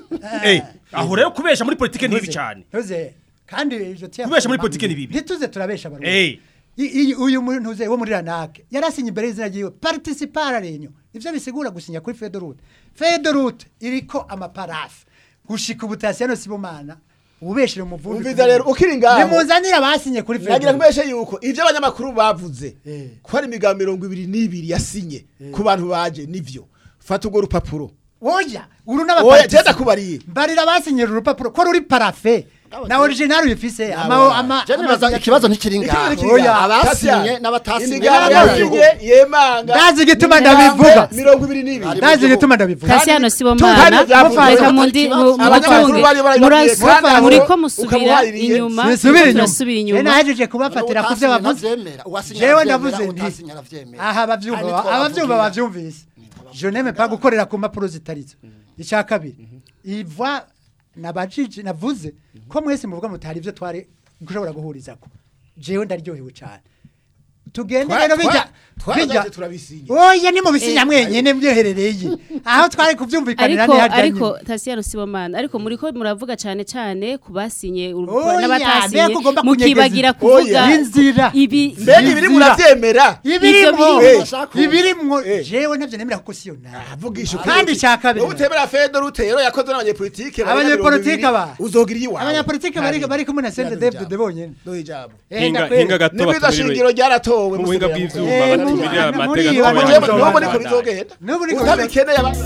eh aho rero kubesha muri politike ni bibi Ntuze- cyane ntuze kandi ivyo tiya- Kubesha muri politike ni bibi. ntituze turabesha abarundi Eh. I- iyi- uyu muntu ntuze wo muri ranake yarasinye imbere y'izina ryiwe participara renyo ivyo bisigura gusinya kuri fedorute fedorute iriko amaparafu gushika ubutasiano sibomana ubeshire umuvundi Umviza rero, ukiri ngaho. nimuzanire abasinye kuri nagira fedorute kubeshe yuko ivyo abanyamakuru bavuze Eh. ko hari imigambo mirongo ibiri n'ibiri yasinye ku bantu baje nivyo fata urwo rupapuro oya uru oya n'abapartisi jenda kubariye mbarira abasinyira urupapuro ko ruri parafe na original uyifise ama Nabona. ama Je nibaza ama- ikibazo ntikiri Ikibazo ngaho kiri Oya, ngaho. abasinye Tatya, n'abatasinye imigambi n'abasinye. yasinye yemanga Ndazi igituma n'imigambi ndabivuga. mirongo ibiri n'ibiri ndazi igituma ndabivuga Kasiano Kandi Sibomana byavuze reka ko mundi ikibazo- mu- abanyamakuru mutunge bari bari bagiye kandi aho muriko musubira ukamuhaririye. inyuma Nisubire inyuma. turasubira Je inyuma nahejeje kubafatira ku byo bavuze jewe ndavuze nti aha abavyumva abavyumva bavyumvise je n'aime pas gukorera ku mpapuro zitarizo icya kabiri iva nabajije navuze ko mwese muvuga mutari ivyo twari gushobora guhurizako jewe ndaryohewe cyane tugende Twa- rero twa- bijya twarazaje bijya turabisinya. oya ni mu bisinya mwenyene mvyoherereye aho twari kuvyumvikanira ariko ariko ni ariko harya Tasiano Sibomana ariko muriko muravuga cyane cyane kubasinye Oya, n'abatasinye mbega ugomba mukibagira kunyegeza. kuvuga Oya. Inzira. ibi mbega ibiri muravyemera ibirimwo Ivyo birimwo. ibirimwo Eh. jewe navyo nemera kuko siyo nawe vugisha ukuri. kandi icya kabiri wowe utemera fedo rutero yakoze n'abanyepolitike barenga Abanyepolitike mirongo ibiri, ba. uzogira iyiwawe abanyapolitike bari bari kumwe na sente Ijambo. David bonyene Duhe ijambo Eh, hinga ndakwere. hinga gato nibwo batumire shingiro ryaratowe mu buhinga musubira bw'ivyuma Eh, batumire muri- muri amateka iyo atwaye banyuma abantu n'ubu mu niko Rwanda. bizogenda N'ubu niko utabikeneye abantu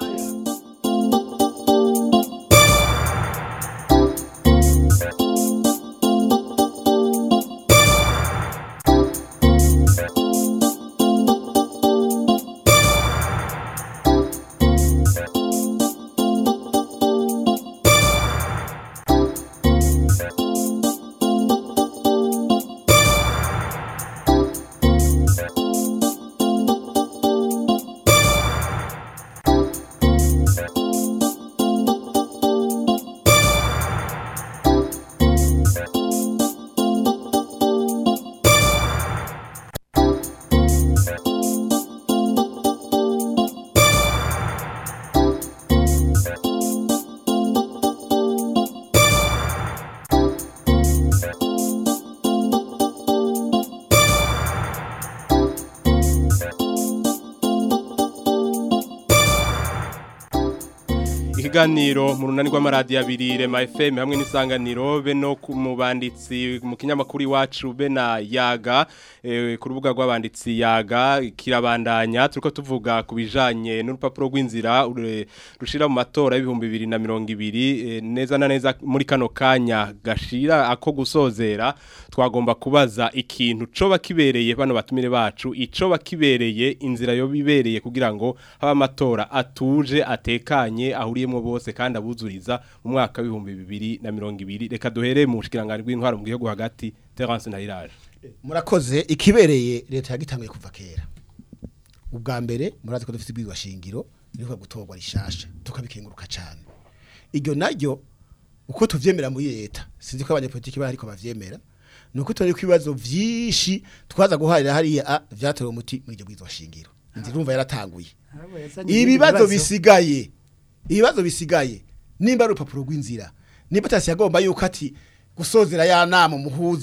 ikiganiro mu runani rw'amaradiyo abiri rema FM hamwe n'isanganiro be no ku mubanditsi mu kinyamakuru iwacu be na yaga eh, ku rubuga rw'abanditsi yaga kirabandanya turiko tuvuga ku bijanye n'urupapuro rw'inzira ure- rushira mu matora y'ibihumbi bibiri na mirongo ibiri eh, neza na neza muri kano kanya gashira ako gusozera twagomba kubaza ikintu coba kibereye bano batumire bacu icoba kibereye inzira yo bibereye kugira ngo haba amatora atuje atekanye ahuriyemo bose kandi abuzuriza mu mwaka w'ibihumbi bibiri na mirongo ibiri reka duhere mu bushikiranganje bw'intwaro mu gihugu hagati Terence Nahiraje murakoze ikibereye leta yagitanguye kuva kera ubwa mbere murazi ko dufite ibwirizwa shingiro riko gutorwa rishasha tukabikenguruka cyane iryo naryo uko tuvyemera muri leta sinzi ko abanyepolitiki bari ariko bavyemera nuko turi kwibazo vyinshi twaza guharira hariya a vyatorewe umuti muri iryo bwirizwa shingiro ndirumva yaratanguye ibibazo bisigaye ibibazo bisigaye nimba ari urupapuro rw'inzira nimba tasi yagomba yuko ati gusozera ya nama muhuza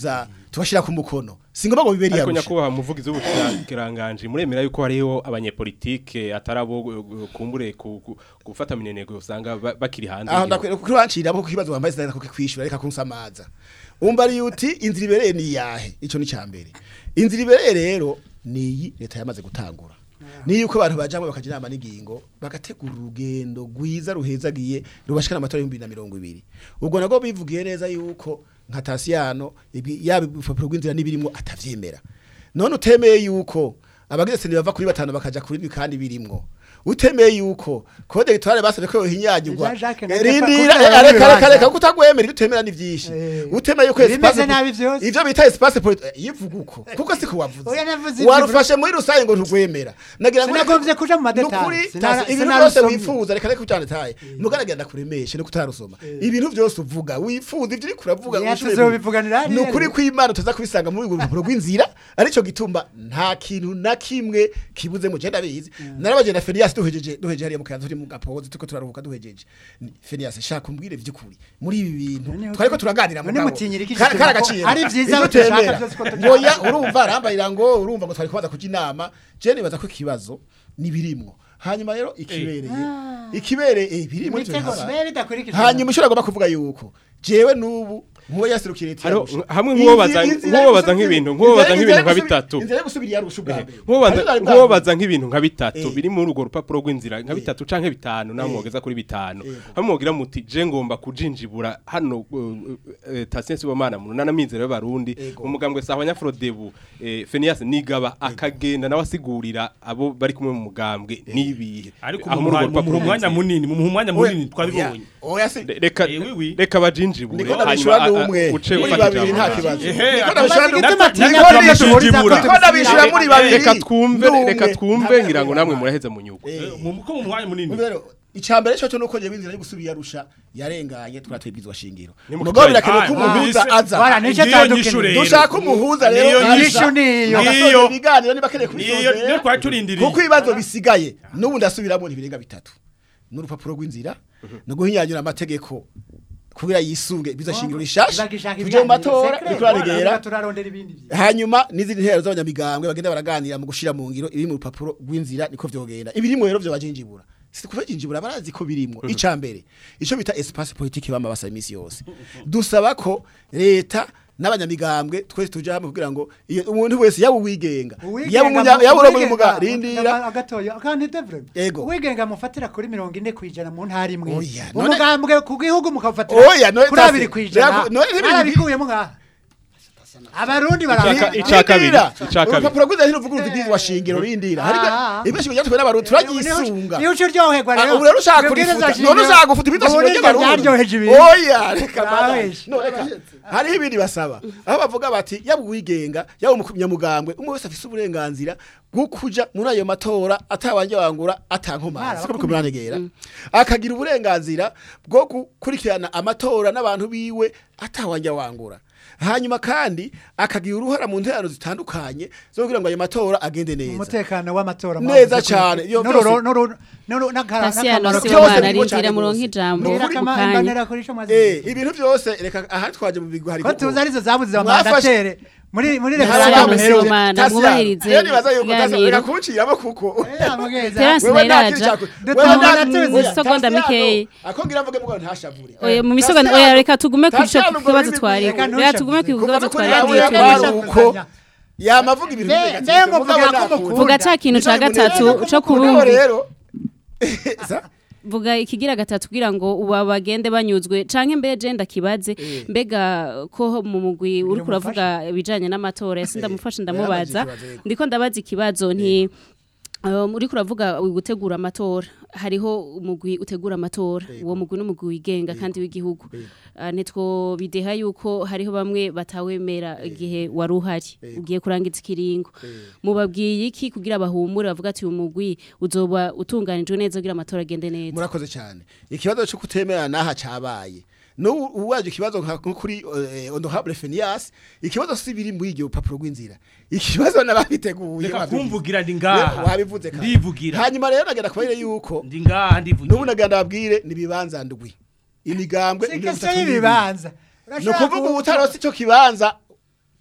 tubashira ku mukono singomba ngo biberi ariko yarusha nyakubahwa muvugizi w'ubushakiranganje muremera yuko hariho abanyepolitike atarabo uh, kumbure ku- ku- gufata mineneko usanga ba- bakiri hanze aho y'igihugu. ndakwira kuko wancira ko kibazo wambaye sinari ko kwishura reka kunsamaza umva ari uti inzira ibereye ni yahe ico ni cyambere inzira ibereye rero niyi leta yamaze gutangura ni yuko abantu bajamwe bakagira inama n'ingingo bagategura urugendo rwiza ruhezagiye rubashikana amatora y'ibihumbi na mirongo ibiri ubwo nabwo bivugiye neza yuko nka tasiyano ibi- yaba ibipapuro rw'inzira n'ibirimwo atavyemera none utemeye yuko abagize seni bava kuri batanu bakaja kuri ibi kandi birimwo utemeye yuko kode gitware basabye ko yohinyagirwa Jean Jacques na rindira Kepa- eh, reka reka kuko reka kutagwemera utemera ni vyinshi Eh. utemeye yuko Ibimeze espace nabi vyose. ivyo bita espace politique yivuga uko kuko siko wavuze Oya, navuze ivyo warufashe muri rusange ngo ntugwemera nagira ngo Sinagombye kuja mu madetail. Nukuri, Sinara- tasi, ibintu sinarusomye. byose wifuza reka reka kujana taye mugaragara ndakuremeshe no kutarusoma ibintu byose uvuga wifuza ivyo uriko uravuga Oya, ushobore tuzobivuganira kubi- hariya. nukuri kw'Imana tuza kubisanga muri urwo rupapuro rw'inzira arico gituma nta kintu na kimwe kibuze mu genda bizi narabaje na Fenias duhejeje duhejeje hariya mu kanzu turi mu gapoze tuko turaruhuka duhejeje Ni- Fenias shaka umbwire vy'ukuri muri ibi bintu None twariko turaganira none mugabo. mutinyira iki Kara- gituma ko karagaciye ari vyiza Ivyo dushaka utemera. vyose ko tuja- Oya, urumva arambarira ngo urumva ngo twari kubaza kuja inama je nibaza ko ikibazo nibirimwo hanyuma rero ikibereye ikibereye birimwo ivyo Imitego bihaba. bibe bidakurikije. hanyuma ushobora agomba kuvuga yuko jewe n'ubu nkuwo yasirukira leta Hariho- yarusha. hamwe nk'uwobaza- Inzi- inzira nk'uwobaza yo gusubira- nk'ibintu- nk'uwobaza inzira- nk'ibintu nka inzira yo bitatu. gusubira- inzira yo gusubira yarusha ubwa mbere Nkubaza- Hari bwa nkubaza nk'ibintu nka bitatu Eh. biri muri urwo rupapuro rw'inzira nka bitatu canke bitanu naho Eh. mwogeza kuri bitanu Yego. hamwe mwogira muti je ngomba kujinjibura hano Tasiensi Bomana mu nana mizero y'abarundi Yego. umugambwe sawa nyafrodebu Fenias nigaba akagenda nawe asigurira abo bari kumwe mu mugambwe nibihe ariko Aho mu muri urwo mwanya- mu rupapuro mwanya rw'inzira. munini mu mwanya munini twabibonye Oya, oya si Re- reka Eh, oui, oui. reka bajinjibure niko hanyuma ndabishura a- a- n'umwe uce muri ufata babiri ijambo. nta kibazo Ehe, niko akabazo ndabishura igituma n'umwe atinya niko ko ndabishura mushijibura. niko ndabishura muri babiri reka twumve n'umwe. reka twumve ngira ngo namwe muraheze mu nyugo Eh. Eh, mu- ko mu mwanya munini Rero icambere cyo cyo nuko je binzira yo gusubira yarusha yarenganye twatwibwizwa shingiro Ni mu mugabo kigali. birakenewe ko Ah, umuhuza numvise. aza Bara, nico Ngiyo tandukeneye. nyishu rero. dushaka umuhuza rero Niyo aza. nyishu niyo. Bagasoza Niyo. ibiganiro niba akeneye niyo niyo kubisozera twari turindiriye kuko ibibazo bisigaye n'ubu ndasubiramo ntibirenga bitatu n'urupapuro rw'inzira no guhinyanyura amategeko kugira yisunge biza shingiro rishasha Bagishaka tuje mu ibiganiro, matora secret. riko raregera Bara, turarondera ibindi vyiza. hanyuma n'izindi ntero z'abanyamigambwe bagenda baraganira mu gushira mu ngiro ibiri mu rupapuro rw'inzira niko vyogenda ibirimo rero vyo bajinjibura si kuva jinjibura barazi ko birimo icambere ico bita espace politique bama basaba imisi yose dusaba ko leta n'abanyamigambwe twese tuje hamwe kugira ngo iyo umuntu wese yaba uwigenga Uwigenga yaba umunya mu- yaba uri uwigenga- muga rindira agatoya kandi devre Ego. uwigenga mufatira kuri mirongo ine kwijana mu ntara imwe Oya, none- umugambwe ku gihugu mukafatira Oya, none kuri tasi- abiri kwijana Reka- none n'ibindi- barabikuyemo ngaha abarundi Ica- barabiha ica kabiri, Rindira. ica kabiri. urupapuro rw'inzira ntiruvuguruza ibwirizwa shingiro rindira Ah. hariko ibishingiro byatwe n'abarundi turagisunga niyo uco uryoherwa Ah, rero ubu rero ushaka Ibwirizwa kurifuta shingiro- none ushaka gufuta ibitwa ubu shingiro niryo ryaryoheje ibintu oya reka bana. Urabesha. no reka hariho ibindi basaba aho bavuga bati yaba uwigenga yaba umunyamugambwe umwe wese afise uburenganzira bwo kuja muri ayo matora atawanje wangura atankomazi siko biko muranegera akagira uburenganzira bwo gukurikirana amatora n'abantu biwe atawanje wangura hanyuma kandi akagira uruhara mu nterano zitandukanye zo kugira ngo ayo matora agende neza umutekano w'amatora Neza mwavuze ko- cyane, iyo n'ururo- byose- n'uru- n'uru- n'akara- Tasiyano n'akamaro byose Sibomana birimo arindira cyane muronka rwose. ijambo Mbwira mu akama- kanya imbanira kuri ico mwazi- Eh, ibintu byose reka aha twaje mu bigwi hari ko tuzi arizo zabuze Mwafashe- amandatere muri muri Tasiyano referendum iheruka. Sibomana mwubahirize rero nibaza yuko ikiganiro. reka kunciramo kuko Eh, mugeza. Terence Wewe nta Nairaja. kintu cyaku- Dutuma wewe nta- natuzi. oya, Isegonda Tasiyano, mikeyi. ako ngira mvuge mugabo ntashavure Oya mu misogo Tasiyano- oya reka tugume ku ico Tasiyano ubwo kibazo rurimi twari rw'ikinyarwanda reka ntushavuze. tugume ku kuva kibazo no kuri twari yawe yagiye yabaye twari twari- uko yamavuga ibintu Mbe- negative, mbe mugabo muvuga ko nakunda. mukunda. vuga ca kintu ca Nico gatatu bimunezeza co kuko kubumva rero Sa- vuga ikigira gatatu kugira ngo uba bagende banyuzwe canke mbe je ndakibaze mbega ko mu mugwi uri kuravuga ibijanye n'amatora ese ndamufasha ndamubaza yarabaje ikibazo, yego. ndiko ndabaza ikibazo nti Um, uri kuravuga gutegura amatora hariho umugwi utegura amatora uwo mugwi n'umugwi wigenga kandi w'igihugu uh, nitwo bideha yuko hariho bamwe batawemera igihe wari uhari ugiye kurangiza ikiringo mubabwiye iki kugira bahumure bavuga ati uyu mugwi uzoba utunganijwe neza kugira amatora agende neza murakoze cyane ikibazo cyo kutemera naha cabaye no uwaje ikibazo nka nko kuri eh, honorable Fenias ikibazo si biri muri iryo papuro rw'inzira ikibazo nababiteguye reka wabivuze. kumvugira ndi Rero ngaha wabivuze kandi. ndivugira hanyuma rero nagenda kubarire yuko ndi ngaha ndivugira nubu nagenda babwire nibibanza ndwi imigambwe Si mirongo question itatu n'ibiri. y'ibibanza ni ukuvuga ubu utarose icyo kibanza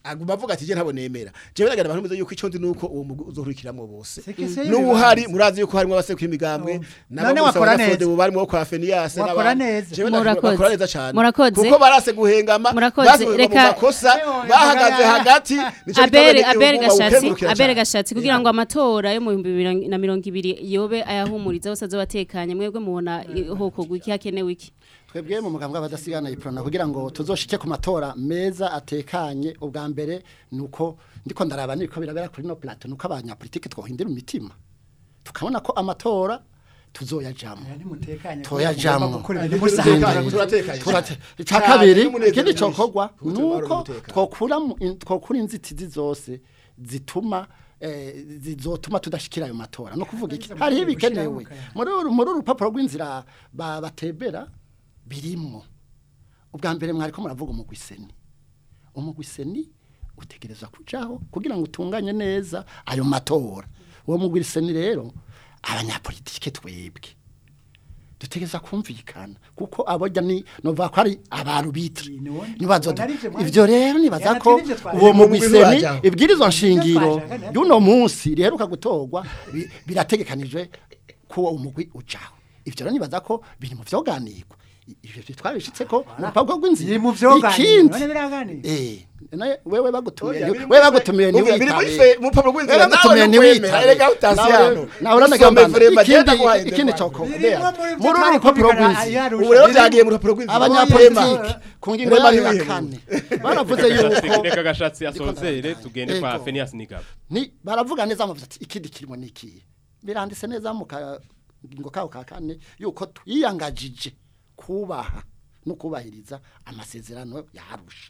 aguma avuga ati je ntabo nemera jewe nagana abantu yuko ico ndi nuko uwo mugwi uzohurikiramwo bose Sekese n'uhari y'ibibanza. murazi yuko harimo abasekura imigambwe None wakora neza. ubu barimo kwa Fenias Wakora neza. Murakoze. bakora neza cyane Murakoze. kuko barase guhengama Murakoze. basubirwa mu Reka- makosa Eyo, bahagaze muganga. hagati nico abere gituma abere igihugu gashatsi bawukengurukira abere cane. gashatsi kugira ngo amatora yo mu 2020 yobe ayahumuriza bose azobatekanye mwebwe mubona hoko gwiki hakenewe iki twebwe mu mugambwe abadasigana iprona kugira ngo tuzoshike ku matora meza atekanye ubwa mbere nuko ndiko ndaraba niko birabera kuri no plateau nuko abanyapolitike twohindira imitima tukabona ko amatora tuzoyajamo nimutekanye Toyajamwo. gukora ibintu Turatekanye, musanzwe turatekanye. turate icya Cyane, kabiri n'umunezero ikindi mwinshi. cokorwa Gutuma nuko hari umutekano. twokura mu- in- twokura inzitizi zose zituma eh, zizotuma tudashikira ayo matora no kuvuga iki Hariho hariho ibikenewe, ibikenewe gushiraho muri uru- muri uru rupapuro rw'inzira ba- batebera birimwo ubwa mbere mwariko muravuga umugwiseni umugwiseni utegereza kujaho kugira ngo utunganye neza ayo matora uwo mugwiseni rero abanyapolitike twebwe dutegereza kumvikana kuko abojya ni novuga ko ari abantu bita Ni won- nibazo wona arivyo mwari- ivyo rero nibaza Yana ko twirivyo twari- uwo Mu mugwiseni bajyaho. ibwirizwa nshingiro twashaka, y'uno munsi riheruka gutorwa bi- birategekanijwe ko uwo mugwi ujaho ivyo rero nibaza ko biri mu vyoganirwa I- ivyo twabishitse ko mu rupapuro rw'inzira Biri mu vyoganirwa, ikindi none biraganirwa. eh naye wewe bagutumiye Oya, ni- biri wewe muri- bagutumiye ni Biri muri witabe fe- mu rupapuro rw'inzira, Wewe bagutumiye nawe ni ntukwemera, witabe erega utasi hano. nawe uranaga Usome mbanda vrema, ikindi genda guhaye ikindi ndetse coko wanjye. Birimo muri vyo muri uru twari rupapuro kumvikana, rw'inzira yarusha. ubu rero Biri- byagiye mu rupapuro rw'inzira abanyapolitike ku ngingo Rema yayo ya ntiwihebe. kane baravuze yuko reka gashatsi asozere tugende kwa Ego. Phineas Nigaba ni baravuga neza amavuze ati ikindi kirimo nikiye biranditse neza mu kagingo kawo ka kane yuko twiyangajije kubaha no kubahiriza amasezerano yarusha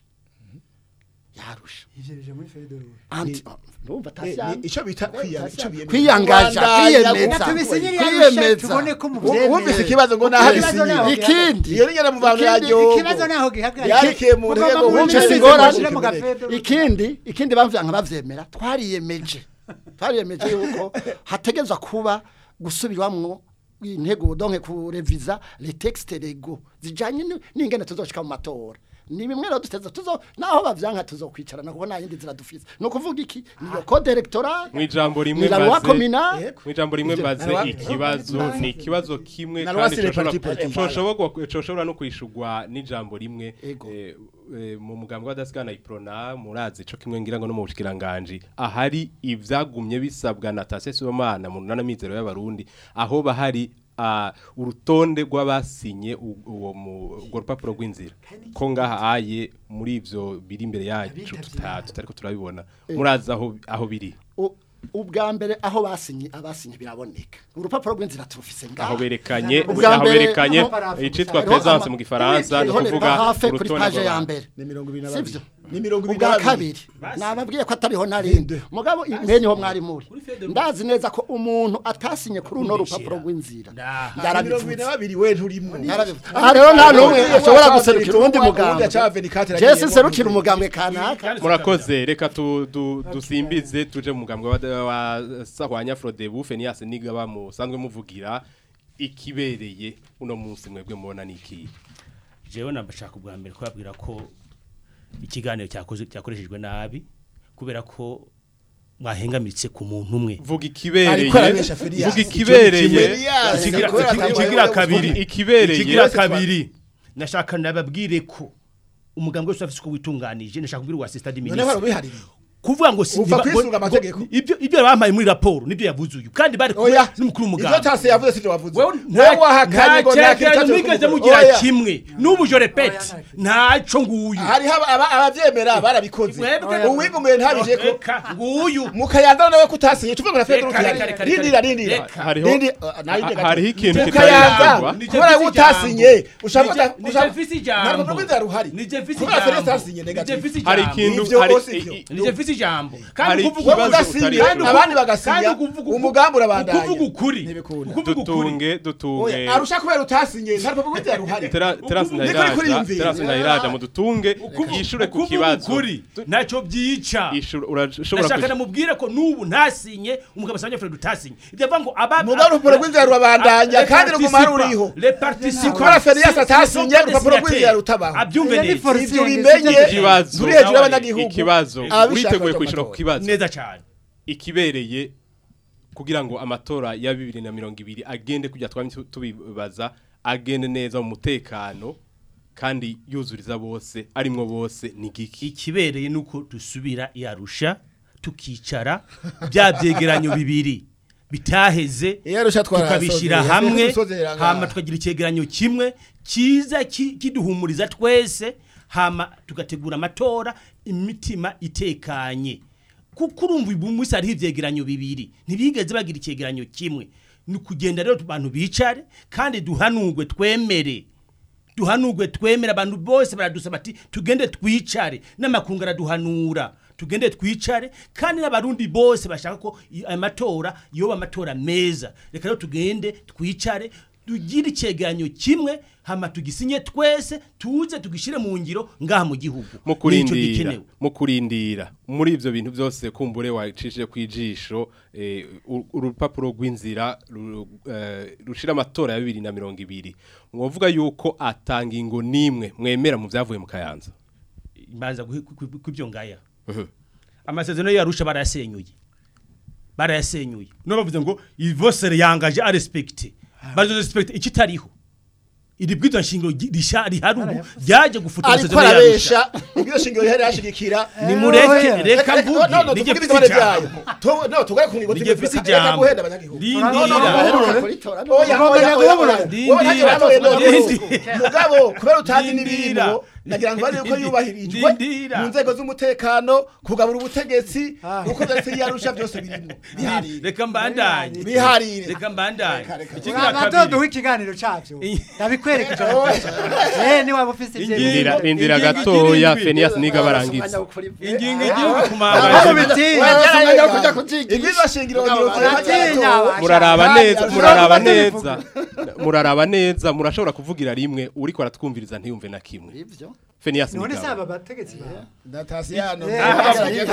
yarusha Ivyo bije muri Federo. anti ndumva Ni- ni- tasya ico bita kwiya- ico biyemeza. kwiyangaja Rwanda, kwiyemeza Tubisinyire kwiyemeza. yarusha tubone ko mu Wumvise wumvise ikibazo ngo naho Ikibazo abisinyira naho ikindi iyo nyene mu bantu Ikindi- yaryo ikibazo naho gihagarara Yarikiye mu Mugomba ntego, muri wumvise bimwe ingorane. bishira mu gafedero. ikindi ikindi bamvye nka bavyemera twariyemeje twariyemeje yuko hategezwa kuba gusubirwamwo intego donke kureviza les textes légaux zijanye ni- n'ingene tuzoshika mu matora ni bimwe rero duteza tuzo naho bavyanka tuzokwicarana kuko nta yindi nzira dufise no kuvuga iki niyo code electorale mu ijambo rimwe ni la loi mbaze communale mu ijambo rimwe mbaze Na- ikibazo ni ikibazo kimwe Na kandi loi sur les coshobora- partis politiques. coshobora coshobora no kwishurwa n'ijambo rimwe Ego. eh, eh, mu mugambwe w'adasigana iprona murazi co kimwe ngira ngo no mu bushikiranganje ahari ivyagumye bisabwa na Tase Sibomana mu nana mizero y'abarundi aho bahari ah, urutonde rw'abasinye u- uwo mu urwo rupapuro rw'inzira ko ngaha aye muri ivyo biri imbere yacu tuta- tutariko turabibona murazi aho aho biri U- ubwa mbere aho basinye abasinye biraboneka urupapuro rw'inzira turufise ngaha aho berekanye Ubwa aho mbere, berekanye aho- icitwa hariho presence ama- mu gifaransa no hariho les kuvuga paragraphes kuri urutonde page ya rw'abantu. mbere ni mirongo ibiri na sivyo babiri ni mirongo ibiri na ubwa babiri kabiri nababwiye ko atariho narindi mugabo mwenye ho mwari muri ndazi neza ko umuntu atasinye kuri uno rupapuro rw'inzira ni mirongo ibiri na yarabivuze babiri we nturimwo Yarabivuze. aha rero nta n'umwe ashobora guserukira uwundi Uwundi mugambwe aca Venicate jesi yagiyemo. serukira umugambwe kanaka murakoze reka tu- du- dusimbize tuje mu mugambwe wa- wa sahwanya Frodebu Phineas Nigaba musanzwe muvugira ikibereye uno munsi mwebwe mubona niki jewe nabashaka ubwa mbere kubabwira ko ikiganiro cyakoze cyakoreshejwe nabi kubera ko mwahengamitse ku muntu umwe vuga ikibereye Ariko arabesha Phineas. vuga ikibereye Phineas, Ikigira- kubera ikigira- atabaye ikigira uvuga kabiri ikibereye ikigira kabiri nashaka nababwire ko umugambwe wese afite uko witunganije nashaka kubwira uwa sister noneho ministre barabihaririye kuvuga ngo si Upfa ngo- kwisunga ngo- amategeko. ibyo ibyo bampaye muri raporo nibyo yavuze uyu kandi bari kumwe oya n'umukuru ivyo w'umugambwe tase yavuze sivyo wavuze wewe nawe wahakanye ngo nta kintu cyegeranyo cyacu mwigeze kuvuga. mugira Oya. kimwe n'ubu je repete ntaco nguyu hariho aba- aba- abavyemera barabikoze Mwebwe- uwigumiye ntabije ko reka nguyu mukayanza nawe kutasinye tuvuga ngo na Fedro Reka, reka, reka, rindira reka. rindira Reka. Hariho- Rindi- uh, narinde gato. hariho ikintu mukayanza kitarangwa. Nije kubera mfise ko utasinye ijambo. ushaka Nije- uta- nije ushaka- mfise ntabwo ijambo. rw'inzira ruhari Nije mfise kubera Fedro ijambo. atasinye Nije negative mfise hari ijambo. ikintu Ivyo hari bose i- ivyo. i- Nije mfise ijambo Hari kandi kuvuga ikibazo ukuri. udasinya, Kandi uku- abandi bagasinya, kandi ukuvuga uku- umugambi urabandanya. ukuvuga ukuri Ntibikunda. ukuvuga ukuri dutunge dutunge oya arusha kubera utasinye nta rupapuro rw'inzira ruhari Tera- terasi Niko ndayiraja kuriyumvira. terasi ndayiraja mu dutunge yishure ku ukuvuga kibazo ukuri ntacyo byica Yishure- urashobora ndashaka kuja- namubwire ko n'ubu ntasinye umugabo asanga Fred utasinye ibyo avuga ngo aba Mugabe urupapuro rw'inzira rurabandanya, kandi ruguma ruriho. le participants Sikora Ferias atasinye, urupapuro rw'inzira rutabaho. abyumve Iyo ni neza for- ivyo Forcing, bimenye sivyo ikibazo turi hejuru y'abanyagihugu ikibazo ababishaka uriteguye baja kwishura ku amatora. kibazo neza cyane ikibereye kugira ngo amatora ya bibiri na mirongo ibiri agende kujya twami tu- tubibaza agende neza mu mutekano kandi yuzuriza bose arimwo bose ni giki ikibereye nuko dusubira yarusha tukicara bya byegeranyo bibiri bitaheze Iyo Arusha twarahasozeye, tukabishyira yasabye hamwe gusozera ngaha. hama tukagira icyegeranyo kimwe cyiza ki- kiduhumuriza twese hama tugategura amatora imitima itekanye kuko urumva uyu munsi hariho ivyegeranyo bibiri ntibigeze bagira icyegeranyo kimwe ni ukugenda rero abantu bicare kandi duhanurwe twemere duhanurwe twemera abantu bose baradusaba ati tugende twicare n'amakungu araduhanura tugende twicare kandi n'abarundi bose bashaka ko i- aya matora yoba amatora meza reka rero tugende twicare tugire icyegeranyo kimwe hama tugisinye twese tuze tugishyire mu ngiro ngaha mu gihugu mu Nico kurindira gikenewe. mu kurindira muri ivyo bintu byose kumbure wacishije kwijisho eh, u- urupapuro rw'inzira ru- eh, rushira amatora ya bibiri na mirongo ibiri mwovuga yuko atanga ingo nimwe mwemera mu vyavuye mu kayanza mbanza guhi- ku- ku- kw'ibyo ngaya amasezerano yarusha barayasenyuye barayasenyuye no bavuze ngo ivosere yangaje a respecte bazo respecte ikitariho iri bwitwa shingiro gi- risha rihari ubu ryaje gufuta ariko amasezerano yarusha arabesha ibyo shingiro yari yashigikira nimureke oya. reka mvuge no no nije tuvuge mfise ibitore byayo ijambo Tu- no tugare ku ngingo nije z'ibyo mfise reka ijambo guhenda abanyagihugu rindira oya oya oya oya Ndindira. wowe ntacyo watoye no Ndindira. mugabo kubera utazi Ndindira. n'ibirimo nagira ngo bari uko yubahirijwe Ndindira. mu nzego z'umutekano kugabura ubutegetsi uko byose yarusha byose birimo biharire reka mbandanye biharire reka mbandanye Reka, reka. ikigira bazoduha kabiri ikiganiro cavyo Iyi- ndabikwereka ijana eh ni waba ufise Ingingo- ivyo rindira rindira ingingo gatoya igirindwi. Fenias niga barangiza ingingo igihugu Aho kumabanga bitinya. ibyiza shingiro Baratinya, muraraba Kandi neza ashobora muraraba kuba neza muraraba neza murashobora kuvugira rimwe uriko aratwumviriza ntiyumve na kimwe ivyo Fenias none niga saba bategetsi ba Natasiyano Eh,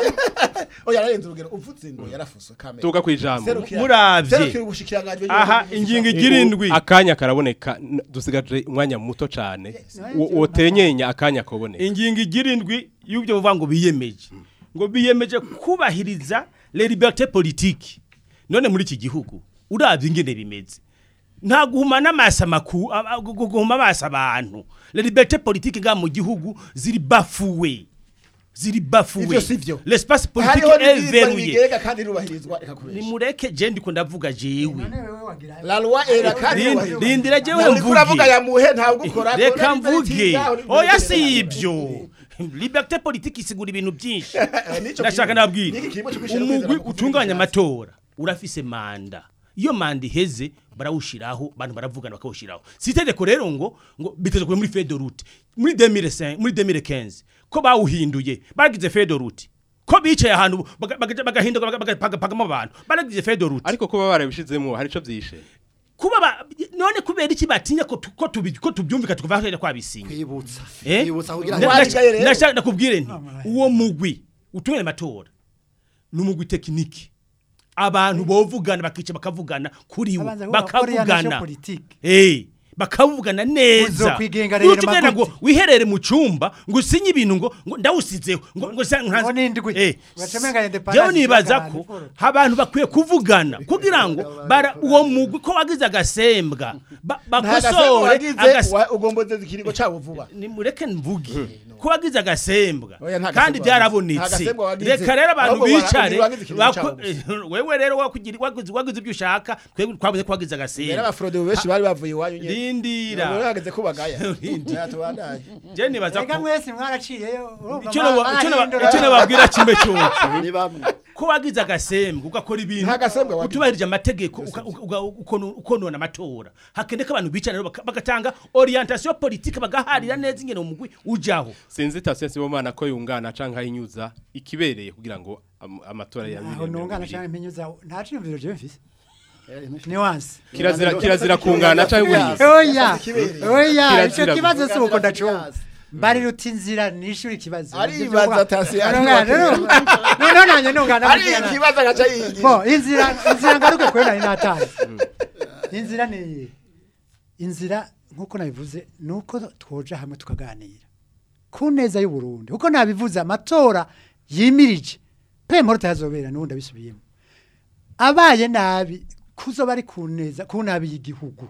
oya ararenze urugero uvutse ngo yarafuswe kamera tuga kwijambo Serukira- Muravye. serukira ubushikiranganje aha ingingo igirindwi akanya karaboneka n- dusigaje umwanya muto cane Wo- wotenyenya akanya koboneka ingingo igirindwi y'ibyo bavuga ngo biyemeje ngo biyemeje kubahiriza les libertés politiques none muri iki gihugu uravye ingene bimeze nta guhumana amaso amaku a- a- gu- guhuma amaso abantu les libertés politiques nga mu gihugu ziri bafuwe ziri bafuwe Ivyo sivyo. l'espace politique hariho est n'ibwirizwa verrouillé rigega kandi rirubahirizwa reka kubesha nimureke je ndiko ndavuga jewe none wewe wagira la loi era kandi Rin- rirubahirizwa rindira jewe Uri kuravuga mvuge ya muhe ntawe ugukora reka mvuge oya si ibyo liberté politique isigura ibintu byinshi ndashaka nabwira umugwi utunganya amatora urafise manda iyo manda iheze barawushiraho abantu baravugana bakawushiraho si itegeko rero ngo ngo biteze kuba muri feuille de route muri 2005 muri 2015 ko bawuhinduye bagize feuille de route ko bicaye ahantu baga- baga- bagahinduka baga- bagapagamo abantu baragize feuille de route ariko kuba barabishizemo hari ico vyishe kuba ba- none kubera iki batinya ko tu- ko tubi- ko tubyumvika tukuva hariya kwabisinya kwibutsa Eh? kwibutsa kugira Nda- ngo Wari- nda- rero. ndashaka nakubwire nti uwo mugwi utunganya amatora ni umugwi tekiniki abantu bovugana bakica bakavugana kuri wo Abanza kuvuga orientation bakavugana politique. eh bakavugana neza Uzokwigenga rero Nutugenda ngo maguti. wiherere mu cyumba ngo usinye ibintu ngo ngo ndawusizeho ngo ngo sa- nkaza- Ngo nindwi. eh Ugacamenga independence jewe nibaza y'abantu, ko Paul. abantu bakwiye kuvugana kugira ngo bara uwo mugwi ko wagize agasembwa ba- bakosore agas- ugombozeza ikiringo cabo vuba nimureke mvuge ko wagize agasembwa Oya, nta kandi gasembwa byarabonetse wagize. Nta gasembwa wagize. reka rero abantu Ahubwo wara- bicare wagize ikintu bako- cyabuze. wewe rero wakugira- wagize wagize ibyo ushaka twebwe twabuze ko wagize rero agasembwa abafrode benshi bari bavuye iwanyu nyene rindira rero hageze ko bagaya Rindira. tubandanye je nibaza Ega ko mwese mwaraciyeyo urumva icyo naba- ba- icyo naba- barahindura. icyo nababwira kimwe cyose ni bamwe ko ko wagize agasembwe ugakora ibintu Nta gasembwe wagize. utubahirije amategeko uka- uka- uka- ukono- ukonona amatora hakende ko abantu bicara rero baka- bagatanga orientation politique bagaharira neza ingene umugwi ujaho sinzi tasiyo sibomana ko yungana canke ahinyuza ikibereye kugira ngo am- amatora ya aho nungana cyangwa impinyuza nta cyumviro je mfise Eh, nuance kirazira kirazira kungana canke buriya oya oya Kirazira icyo kibazo si uko Kirazira ndacumva kibazo. mbari ruti inzira nishuri ikibazo Aribaza tasi, none nanye nungana ari mvugana. ikibazo agaca yigira bo inzira inzira ngaruke kuri nari nataye inzira ni iyi inzira nkuko nabivuze nuko twoja hamwe tukaganira ku neza y'u Burundi kuko nabivuze amatora yimirije pe mporo tazobera nundi abisubiyemo abaye nabi kuzo bari ku neza ku nabi y'igihugu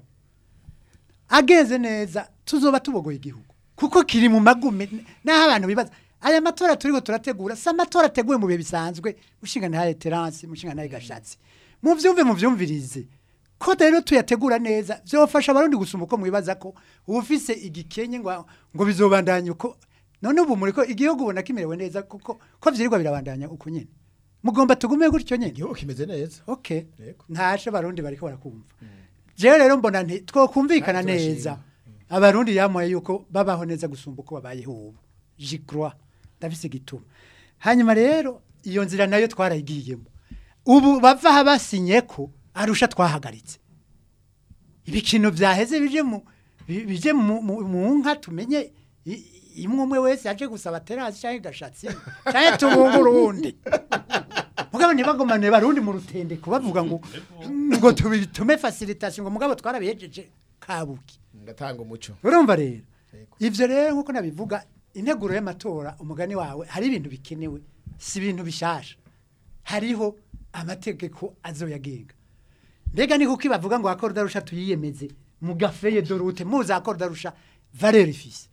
ageze neza tuzoba tubogoye igihugu kuko kiri mu magume naho abantu bibaza aya matora turiko turategura si amatora ateguwe mu bihe bisanzwe mushinga ntaye terance mushinga ntaye gashatsi muvyumve muvyumvirize ko rero tuyategura neza vyofasha abarundi gusumba uko mwibaza ko ufise igikenye ngo ngo bizobandanya uko none ubu muriko igihugu ubona kimerewe neza kuko ko vyirirwa birabandanya uko nyene mugomba tugume gutyo nyene igihugu kimeze neza okay Yego. ntashe abarundi bariko barakumva jewe rero mbona nti twokumvikana Kandi turashima. neza abarundi yamuye yuko babaho neza gusumba uko babayeho ubu jikroa ndafise igituma hanyuma rero iyo nzira nayo twarayigiyemo ubu bava aha basinye ko arusha twahagaritse ibikino byaheze bije mu bi- bije mu mu- mu nka tumenye i- imwe umwe wese yaje gusaba terasi cyangwa gashatsi cyangwa tubungura uwundi mugabo ntibagomane barundi mu rutendeko bavuga ngo ngo tubitume facilitation ngo mugabo twarabihejeje kabuki ngatanga umuco urumva rero ivyo rero nkuko nabivuga integuro y'amatora umugani wawe hari ibintu bikenewe si ibintu bishasha hariho amategeko azoyagenga mbega ni kuki bavuga ngo akora darusha tuyiyemeze mu gafeye dorute muza akora darusha valeur ifise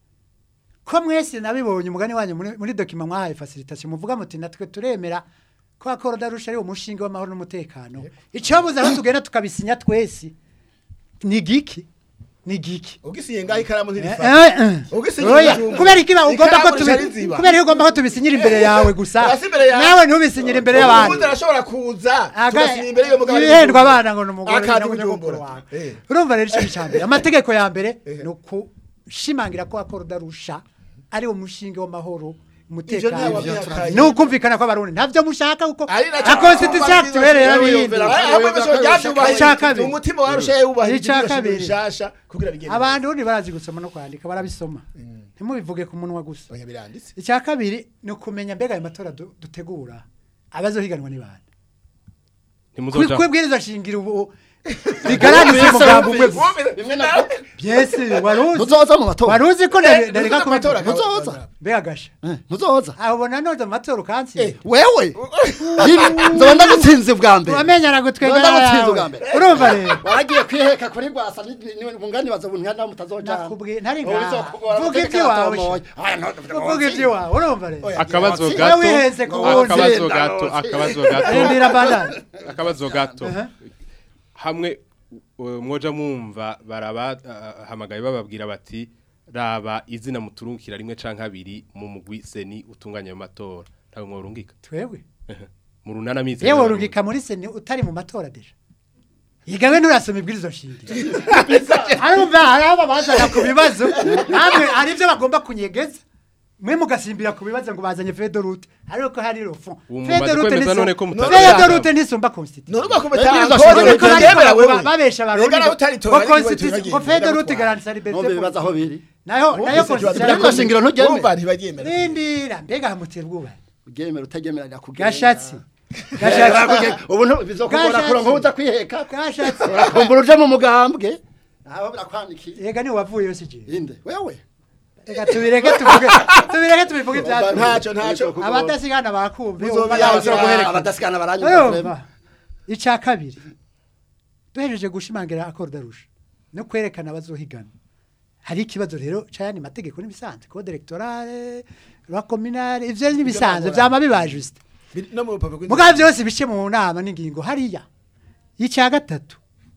ko mwese nabibonye umugani wanyu muri, muri document mwahaye facilitation muvuga muti natwe turemera ko akora darusha ari umushinga w'amahoro n'umutekano icobuza aho tugenda tukabisinya twese ni giki ni giki ugisiye ngaho ikaramu Eh, ntirifata eh, eh. Ugisinyira Oya, ijumba. kubera iki ba- ugomba ko Ikaramu tubi rishariziba. kubera iki ugomba ko tubisinyira imbere yawe gusa Hasi imbere yawe. nawe ntubisinyire imbere ubundi y'abandi arashobora kuza Aga- tugasinya imbere y'uwo mugabo ibihendwa abana ngo ni umugore akaza nyine kujumbura wawe Eh. urumva rero icyo cya mbere amategeko ya mbere Eh. ni ukushimangira ko akora udarusha ari umushinga w'amahoro Ivyo ntawe umutekano wabihakanye. ni ukumvikana ko abarundi ntavyo mushaka kuko Ari nacyo akonstitusiyo atubereye n'ibindi hamwe bose byabyubahirije Icya kabiri. umutima warusha yubahirije Icya ibiro kabiri. bishasha kugira bigende abantu ubundi barazi gusoma no kwandika barabisoma ntimubivuge ku munwa gusa oya biranditse icya kabiri ni ukumenya mbega ayo matora du- dutegura abazohiganwa ni bande ntimuzoja kwibwiriza shingiro ubu rigaragaza umugambi umwe gusa Bimwe na byese waruzi Muzoza mu matora. waruzi ko nari- nareka Muzoza mu matora, kubitora Muzoza. mbega gasha Eh, Muzoza. aho ubona noza mu matora ukansi Wewe. Nzoba ndagutsinze bwa mbere. wamenyera gutwenga Nzoba ndagutsinze bwa yawe mbere. urumva rero Waragiye kwiheka kuri rwasa mungani baza bunhana mutazojana. nakubwiye ntari Ubu ngaha bizokugora vuga amategeko iby'iwawe aratomoye. Aya, no- vuga iby'iwawe urumva rero akabazo Iyo gato wiheze ku wundi. akabazo gato akabazo gato rindira bandana akabazo gato Aha. hamwe uh, mwoja mwumva barabahamagaye bababwira bati raba izina muturungikira rimwe canke abiri mu mugwi seni utunganya ayo matora ntawe mworungika twebwe mu runana mizi yewe urungika muri seni utari mu matora deja yigawe nturasoma ibwirizo shingiro arumva hari abo bazana ku bibazo namwe hari ibyo bagomba kunyegeza mwe mugasimbira ku bibazo ngo bazanye fedorute ariko hari rofon Ubu mumaze kwemeza none ko mutazi fedorute ntisumba constitution nuruba Ibwirizo kubetanga shingiro Uriko bariko yemera bavuga- wewe babesha abarundi Ega nawe utaritora, ngo ariko iwe constitution turagiye, ngo fedorute ndagutwara. garanti liberté Bombe bibaza aho biri. nayo nayo constitution Ibwirizo shingiro nturyemera. urumva ntibaryemera rindira mbega hamutera ubwoba Uryemera utaryemera ndakubwira. gashatsi gashatsi Ubu ntu- bizokugora Gashatsi. kuronka uza kwiheka. gashatsi Urakumbura uje mu mugambwe. Naho birakwandikiye. yega ni wavuye yose je Inde. Wewe. reka tubireke tuvuge tubireke tubivuge ibyacu ntacyo ntacyo abadasigana bakumva Muzobiyaza. abadasigana baranyumva. urumva icya kabiri duhejeje gushimangira akoro darusha no kwerekana abazohigana hari ikibazo rero cyane mategeko n'ibisanzwe code electorale loi communale ivyo n'ibisanzwe vyama biba juste no mu rupapuro rw'inzira. mugabo byose bice mu nama n'ingingo hariya icya gatatu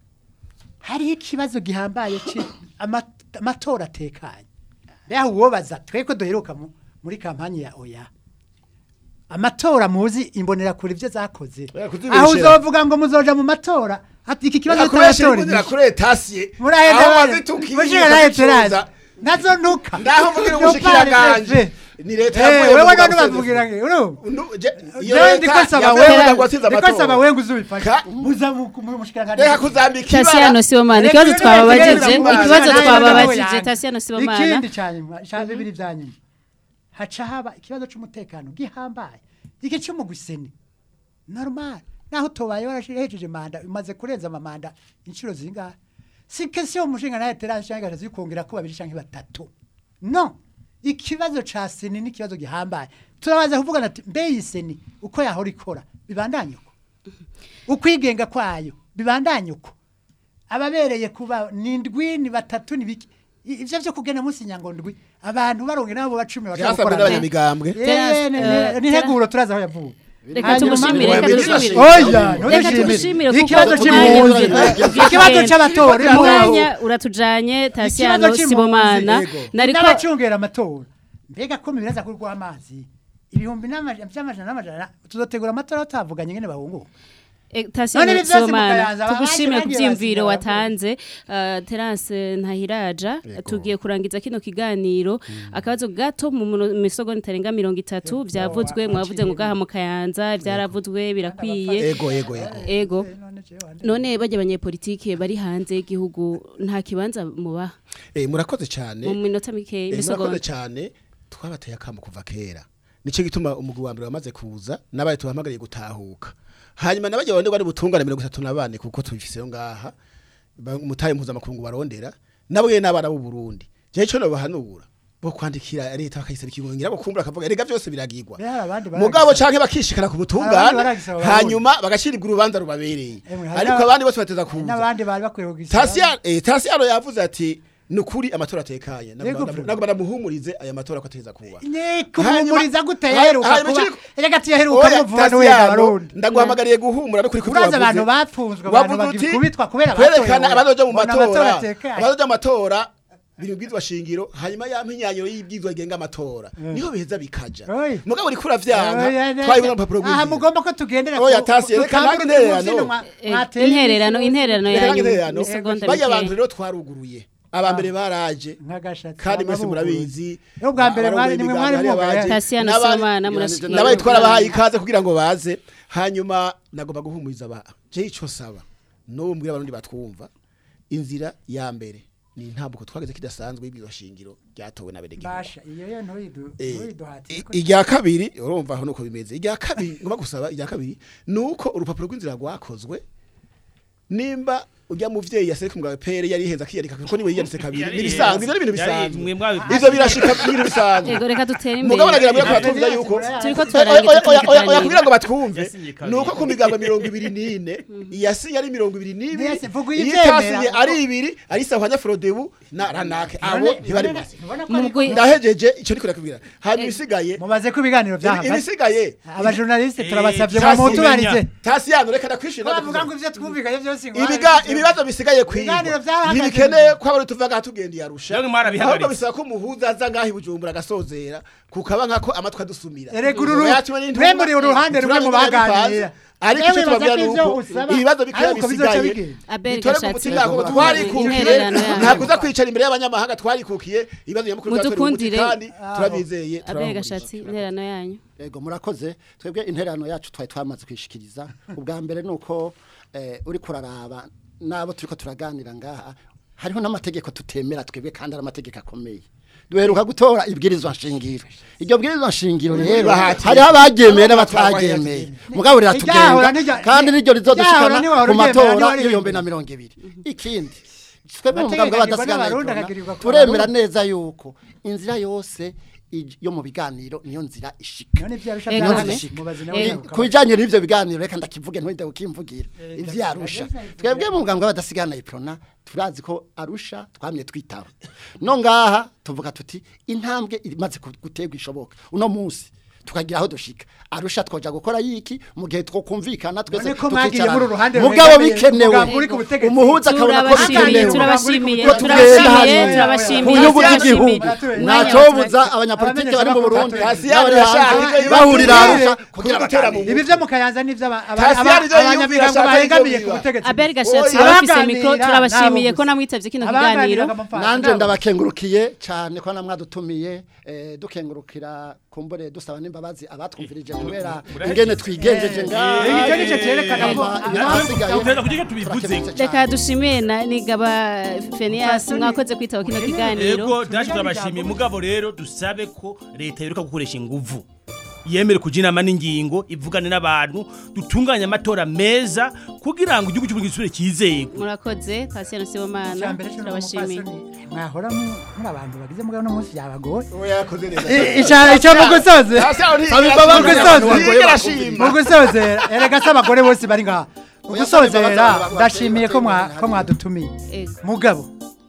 hariho ikibazo gihambaye ci ama- amatora atekanye beho uwobaza twe ko duheruka mu- muri kampanye ya oya amatora muzi imbonera kure ibyo zakoze Oya, kuzibeshera. aho uzovuga ngo muzoja mu matora ati iki kibazo Irakoresha cy'amatora imbonera kure tasiye. murahenda Aho bari- wazitukiye mushira nayo ukazicuza. terazi nazo nuka Ndaho mvugira Yo ubushikiranganje. pari Ni leta Eh, yavuye wewe mu none Bugabo bavugira ngo urumva Undu- je- iyo Jewe leta ndiko saba yavuye mu wewe Bugabo watsinze ndiko amatora. saba wewe uzubifasha Ka- muza mu mu mushikiranganje Reka kuzambika Tasiyano ibara. Sibomana Reka ikibazo rero twababajije reka reka ikibazo reka twababajije reka Tasiyano Sibomana ikindi cyanyuma cya bibiri byanyuma haca haba ikibazo cy'umutekano gihambaye iki cy'umugwiseni normal naho tobaye warashihejeje manda umaze kurenza amamanda inshuro zingahe si question umushinga nawe teranje cyangwa gaje kongera ko babiri cyangwa batatu no ikibazo ca seni ni ikibazo gihambaye turabaza kuvugana ati mbe iyi seni uko yahora ikora bibandanye uko ukwigenga kwayo bibandanye uko ababereye kuba ni ndwi ni batatu ni biki I- ivyo vyo kugena munsi nyangondwi abantu baronge nabo bacumi Byasabwe n'abanyamigambwe. Eh, ne- ne- ni heguro turaza aho yavuye reka Hanyuma- tumushimire reka Oya, tumushimire oya reka tumushimire kuko ikibazo umwanya cy'impunzi ugenda. ikibazo cy'abatora umwanya uratujanye Tasiyano Ikibazo Sibomana Yego. nariko n'abacungera amatora mbega ko mibiraza kurwa amazi ibihumbi n'amajana by'amajana n'amajana tuzotegura amatora tutavuganye ngene bahunguka Eh, Tasiyano None ibi byose Sibomana mukayanza, tugushimire ku abandi byiyumviro bagiye watanze Uh, Terence Ntahiraja tugiye kurangiza kino kiganiro akabazo gato mu muno- misogo nitarenga mirongo itatu byavuzwe mwavuze ngo gaha mu kayanza byaravuzwe birakwiye Ego ego ego. ego none bajya abanyepolitike bari hanze y'igihugu nta kibanza mubaha Eh murakoze cyane. mu minota mike Eh, murakoze imisogo cyane twabateye akamo kuva kera nicyo gituma umugwi wa mbere wamaze kuza n'abaye tubahamagariye gutahuka hanyuma nabajya barondera bari butungane mirongo itatu na bane kuko tubifiseyo ngaha ba- umutahe mpuzamakungu barondera nabo nyene n'abana b'u Burundi jewe ico nobahanura bo kwandikira leta bakayisaba ikigongera bo kumbura akavuga erega byose biragirwa Rero hari abandi mugabo baragisaba. canke bakishikana ku Hari abandi butungane baragisaba Abarundi. hanyuma bagashiribwa urubanza rubabereye Emwe, hari ariko n'aba- abandi bose bateza kuza n'abandi bari bakwiye kugisaba Tasiyano eh Tasiyano yavuze ati nukuri amatora atekanye Yego, Fred. nagomba namuhumurize aya matora ko ateza kuba ni kumuhumuriza gute Hanyuma- yaheruka hanyuma kuba ikiri- erega tuyaheruka Oya, muvuga n'uwega Tasiyano, abarundi ndaguhamagariye guhumura no kuri kuri uraza wavuze. abantu bapfunzwe abantu Wavuze uti, bagikubitwa kubera batoye kwerekana oya. abazoja mu Mbona amatora matora atekanye. abazoja mu matora biri bwizwa shingiro hanyuma ya mpinyanyiro y'ibwizwa rigenga amatora niho biheza bikaja Oya. mugabo uri kuravyanka Oya, neza. twayibona mu papuro aha rw'inzira mugomba ko tugendera Oya, ku- Tasi, ku- reka ku- nange ku- intererano. ku- mwa- Eh, mwateye intererano isi- intererano Reka yanyu intererano. misogonda bajya abantu mike rero twaruguruye abambere baraje nk'agashatsi kandi mwese amabuguruye. murabizi Yo bwa mbere mwari abarongoye nimwe imigambi mwari hariya mwugaye. baje. Tasiyano N'abandi- Sibomana murashikira nabaye twarabahaye ikaze kugira ngo baze hanyuma nagomba guhumuriza aba je ico saba no mbwira abarundi batwumva inzira ya mbere ni intambuko twageze kidasanzwe y'ibwizo shingiro ryatowe na bene gihugu basha iyo yo ntuyidu Eh, ntuyiduhatire i- irya kabiri urumva aho nuko bimeze irya kabiri ngomba gusaba irya kabiri nuko urupapuro rw'inzira rwakozwe nimba ujya muvyeyi yasereka umugabo pere yari yihenza akiyandika kuko niwe yiyanditse kabiri Yari nibisanzwe ivyo ni ibintu yari- bisanzwe mwe mwabi- ivyo birashika n'ibintu bisanzwe ego reka dutere imbere mugabo nagira ngo kuratuvuga yuko turiko Oya, turarangiza oya, oya, kino oya, oya, kugira kiganiro ngo batwumve Yasinye kabiri. nuko ku migambo mirongo ibiri n'ine iyasi yari mirongo ibiri n'ibiri Mwese vuga iyo ivyemera. itasinye ari ibiri ari sahwanya frodebu na ranake abo ntibari basi Mugwi- ndahejeje icyo niko nakubwira hanyuma ibisigaye mubaze ko ibiganiro ibi- byahagaze ibisigaye abajournaliste Eh, turabasabye Tasi, ngo mutubarize tasiyano reka ndakwishira bavuga ngo ivyo twumvikanye byose ngo ibiga ibibazo bisigaye kwigwa Ibiganiro byarahagaze. ntibikeneye ko abari tuvaga tugendeye arusha Namwe mwarabihagaritse. ahubwo bisaba ko umuhuza aza ngaho ibujumbura agasozera kukaba nkako amatwi adusumira Erega uru ru- Yatumwe n'intumwa, mwe muri uruhande rumwe mu turabimenya baganira. bipanze. ariko Yewe icyo tubabwira baza ko ni ivyo uko usaba, ibibazo bikeya ariko bizoca bisigaye bigenda. Abel bitore ku Gashatsi mutima ko intererano twarikukiye yanyu. ntabwo uza kwicara imbere y'abanyamahanga twarikukiye ibibazo nyamukuru byatoreye umuti Mudukundire. kandi turabizeye abere turabahumuriza. gashatsi intererano yanyu Ego murakoze twebwe intererano yacu twari twamaze kwishikiriza ubwa mbere nuko eh, uri kuraraba nabo turiko turaganira ngaha hariho n'amategeko tutemera twebwe kandi ari amategeko akomeye duheruka gutora ibwirizwa nshingiro iryo bwirizwa nshingiro rero Bahatiye. hariho abaryemeye n'abataryemeye mugabo Iryahora riratugenga n'irya- kandi niryo rizodushikana iryahora niwahora ku uryemera, matora niwahora y'ibihumbi uryemera. na mirongo ibiri ikindi twebwe mu Amategeko mugambwe agirwa n'Abarundi, badasigaye akagirirwa ku turemera Barundi. neza yuko inzira yose ij- yo mu biganiro niyo nzira ishika none ivyarusha Ego, byahagaze Ame. mubaze Eh, nawe ku bijyanye n'ibyo biganiro reka ndakivuge ntwite ukimvugira ivyarusha twebwe mu mugambwe badasigana iprona turazi ko arusha twamye twitaba no ngaha tuvuga tuti intambwe imaze ku- guterwa ishoboka uno munsi tukagira aho dushika arusha twoja gukora yiki mu gihe twokumvikana twese None ko mwagiye muri uru ruhande mugabo rwegamiye bikenewe umugambi uri ku butegetsi. umuhuza akabona ko turabashimiye bikenewe turabashimiye Ko turabashimiye tugenda turabashimiye ku nyungu z'igihugu turabashimiye. ntacobuza abanyapolitike bari mu Burundi Kasiyani n'abari yashaka hanze ibyo bahurira yibwira arusha ku kugira gutera mu baganire ibi byo mu kayanza nivyo aba- aba- Kasiyani aba- ivyo yiyumvira abanyamigambo ashaka bahengamiye ivyo ku biba. butegetsi Abel Oya, Gashatsi abafise abaganira mikro turabashimiye nabo ko gusa. namwitavye kino Abaganira kiganiro bamufasha, nanje nabo. ndabakengurukiye cyane ko namwadutumiye eh, dukengurukira kumbure dusaba n'imbabazi abatwumvirije kubera ingene twigenjeje ngaha Eh, icyo nicyo cyerekana ko- Hama ibirahasigaye Uteza kugira tubivuze. turakemutse cyane. reka dushimiye na nigaba Phineas mwakoze kwitaba kino kiganiro Ego dashi turabashimiye mugabo rero dusabe ko leta yeruka gukoresha inguvu yemere kuja inama n'ingingo ivugane n'abantu dutunganye amatora meza kugira ngo igihugu cy'uburundi gisubire cyizeyego murakoze Patient Sibomana Icambere cyo turabashimiye n'umupfasoni, mwahora mu- muri abantu bagize mugabo no munsi yabagoye Oya yakoze neza. icyo icyo mu gusoze Kasiyani Saba imbabazi Mu abantu gusoza. bagoye Yigera bakumvira. shima. mu gusozera erega se abagore bose bari ngaha mu Oya, saba imbabazi gusozera abantu ndashimiye ko mwa- bateye ko mwadutumiye Ego. mugabo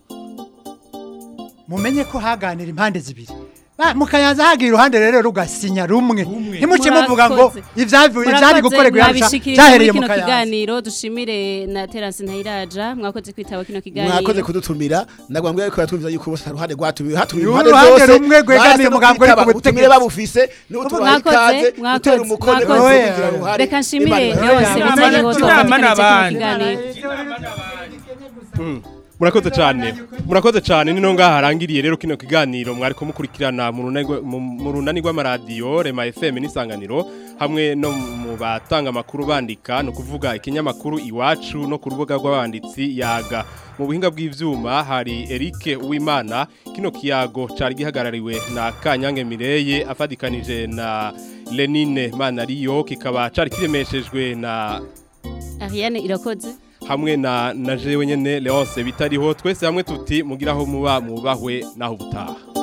mumenye ko haganira impande zibiri Ba- mukayanza hagira uruhande rero rugasinya rumwe ntimuce muvuga ngo Murakoze. ivyavuye ivyari gukorerwa yarusha mwabishikirije cyahereye muri mu kino kayanza kiganiro dushimire na Terence Ntayiraja mwakoze kwitaba kino kiganiro mwakoze kudutumira ndagwambwe ariko yatwumviza yuko bose uruhande rwatumiwe hatumiwe Uru impande ruhande zose rumwe rwegamiye basi no umugambi uri ku kwitaba, ubutumire butegetsi. babufise n'utubaha Mwakoze, ikaze mwakoze, gutera umukono mwakoze. wose kugira uruhare reka nshimire Imana yose Inama bitari ho n'abandi. twafatikanije kino kiganiro murakoze cyane murakoze cyane nino ngaha harangiriye rero kino kiganiro mwari kumukurikirana mu runani rwa- mu- mu runani rw'amaradiyo rema fm n'isanganiro hamwe no mu batanga amakuru bandika ni ukuvuga ikinyamakuru iwacu no ku rubuga rw'abanditsi yaga mu buhinga bw'ivyuma hari Eric Uwimana kino kiyago cari gihagarariwe na Kanyange Mireye afadikanije na Lenine Manariyo kikaba cari kiremeshejwe na Ariane irakoze hamwe na na jewe nyene Leonce bitariho twese hamwe tuti mugiraho muba mubahwe naho ubutaha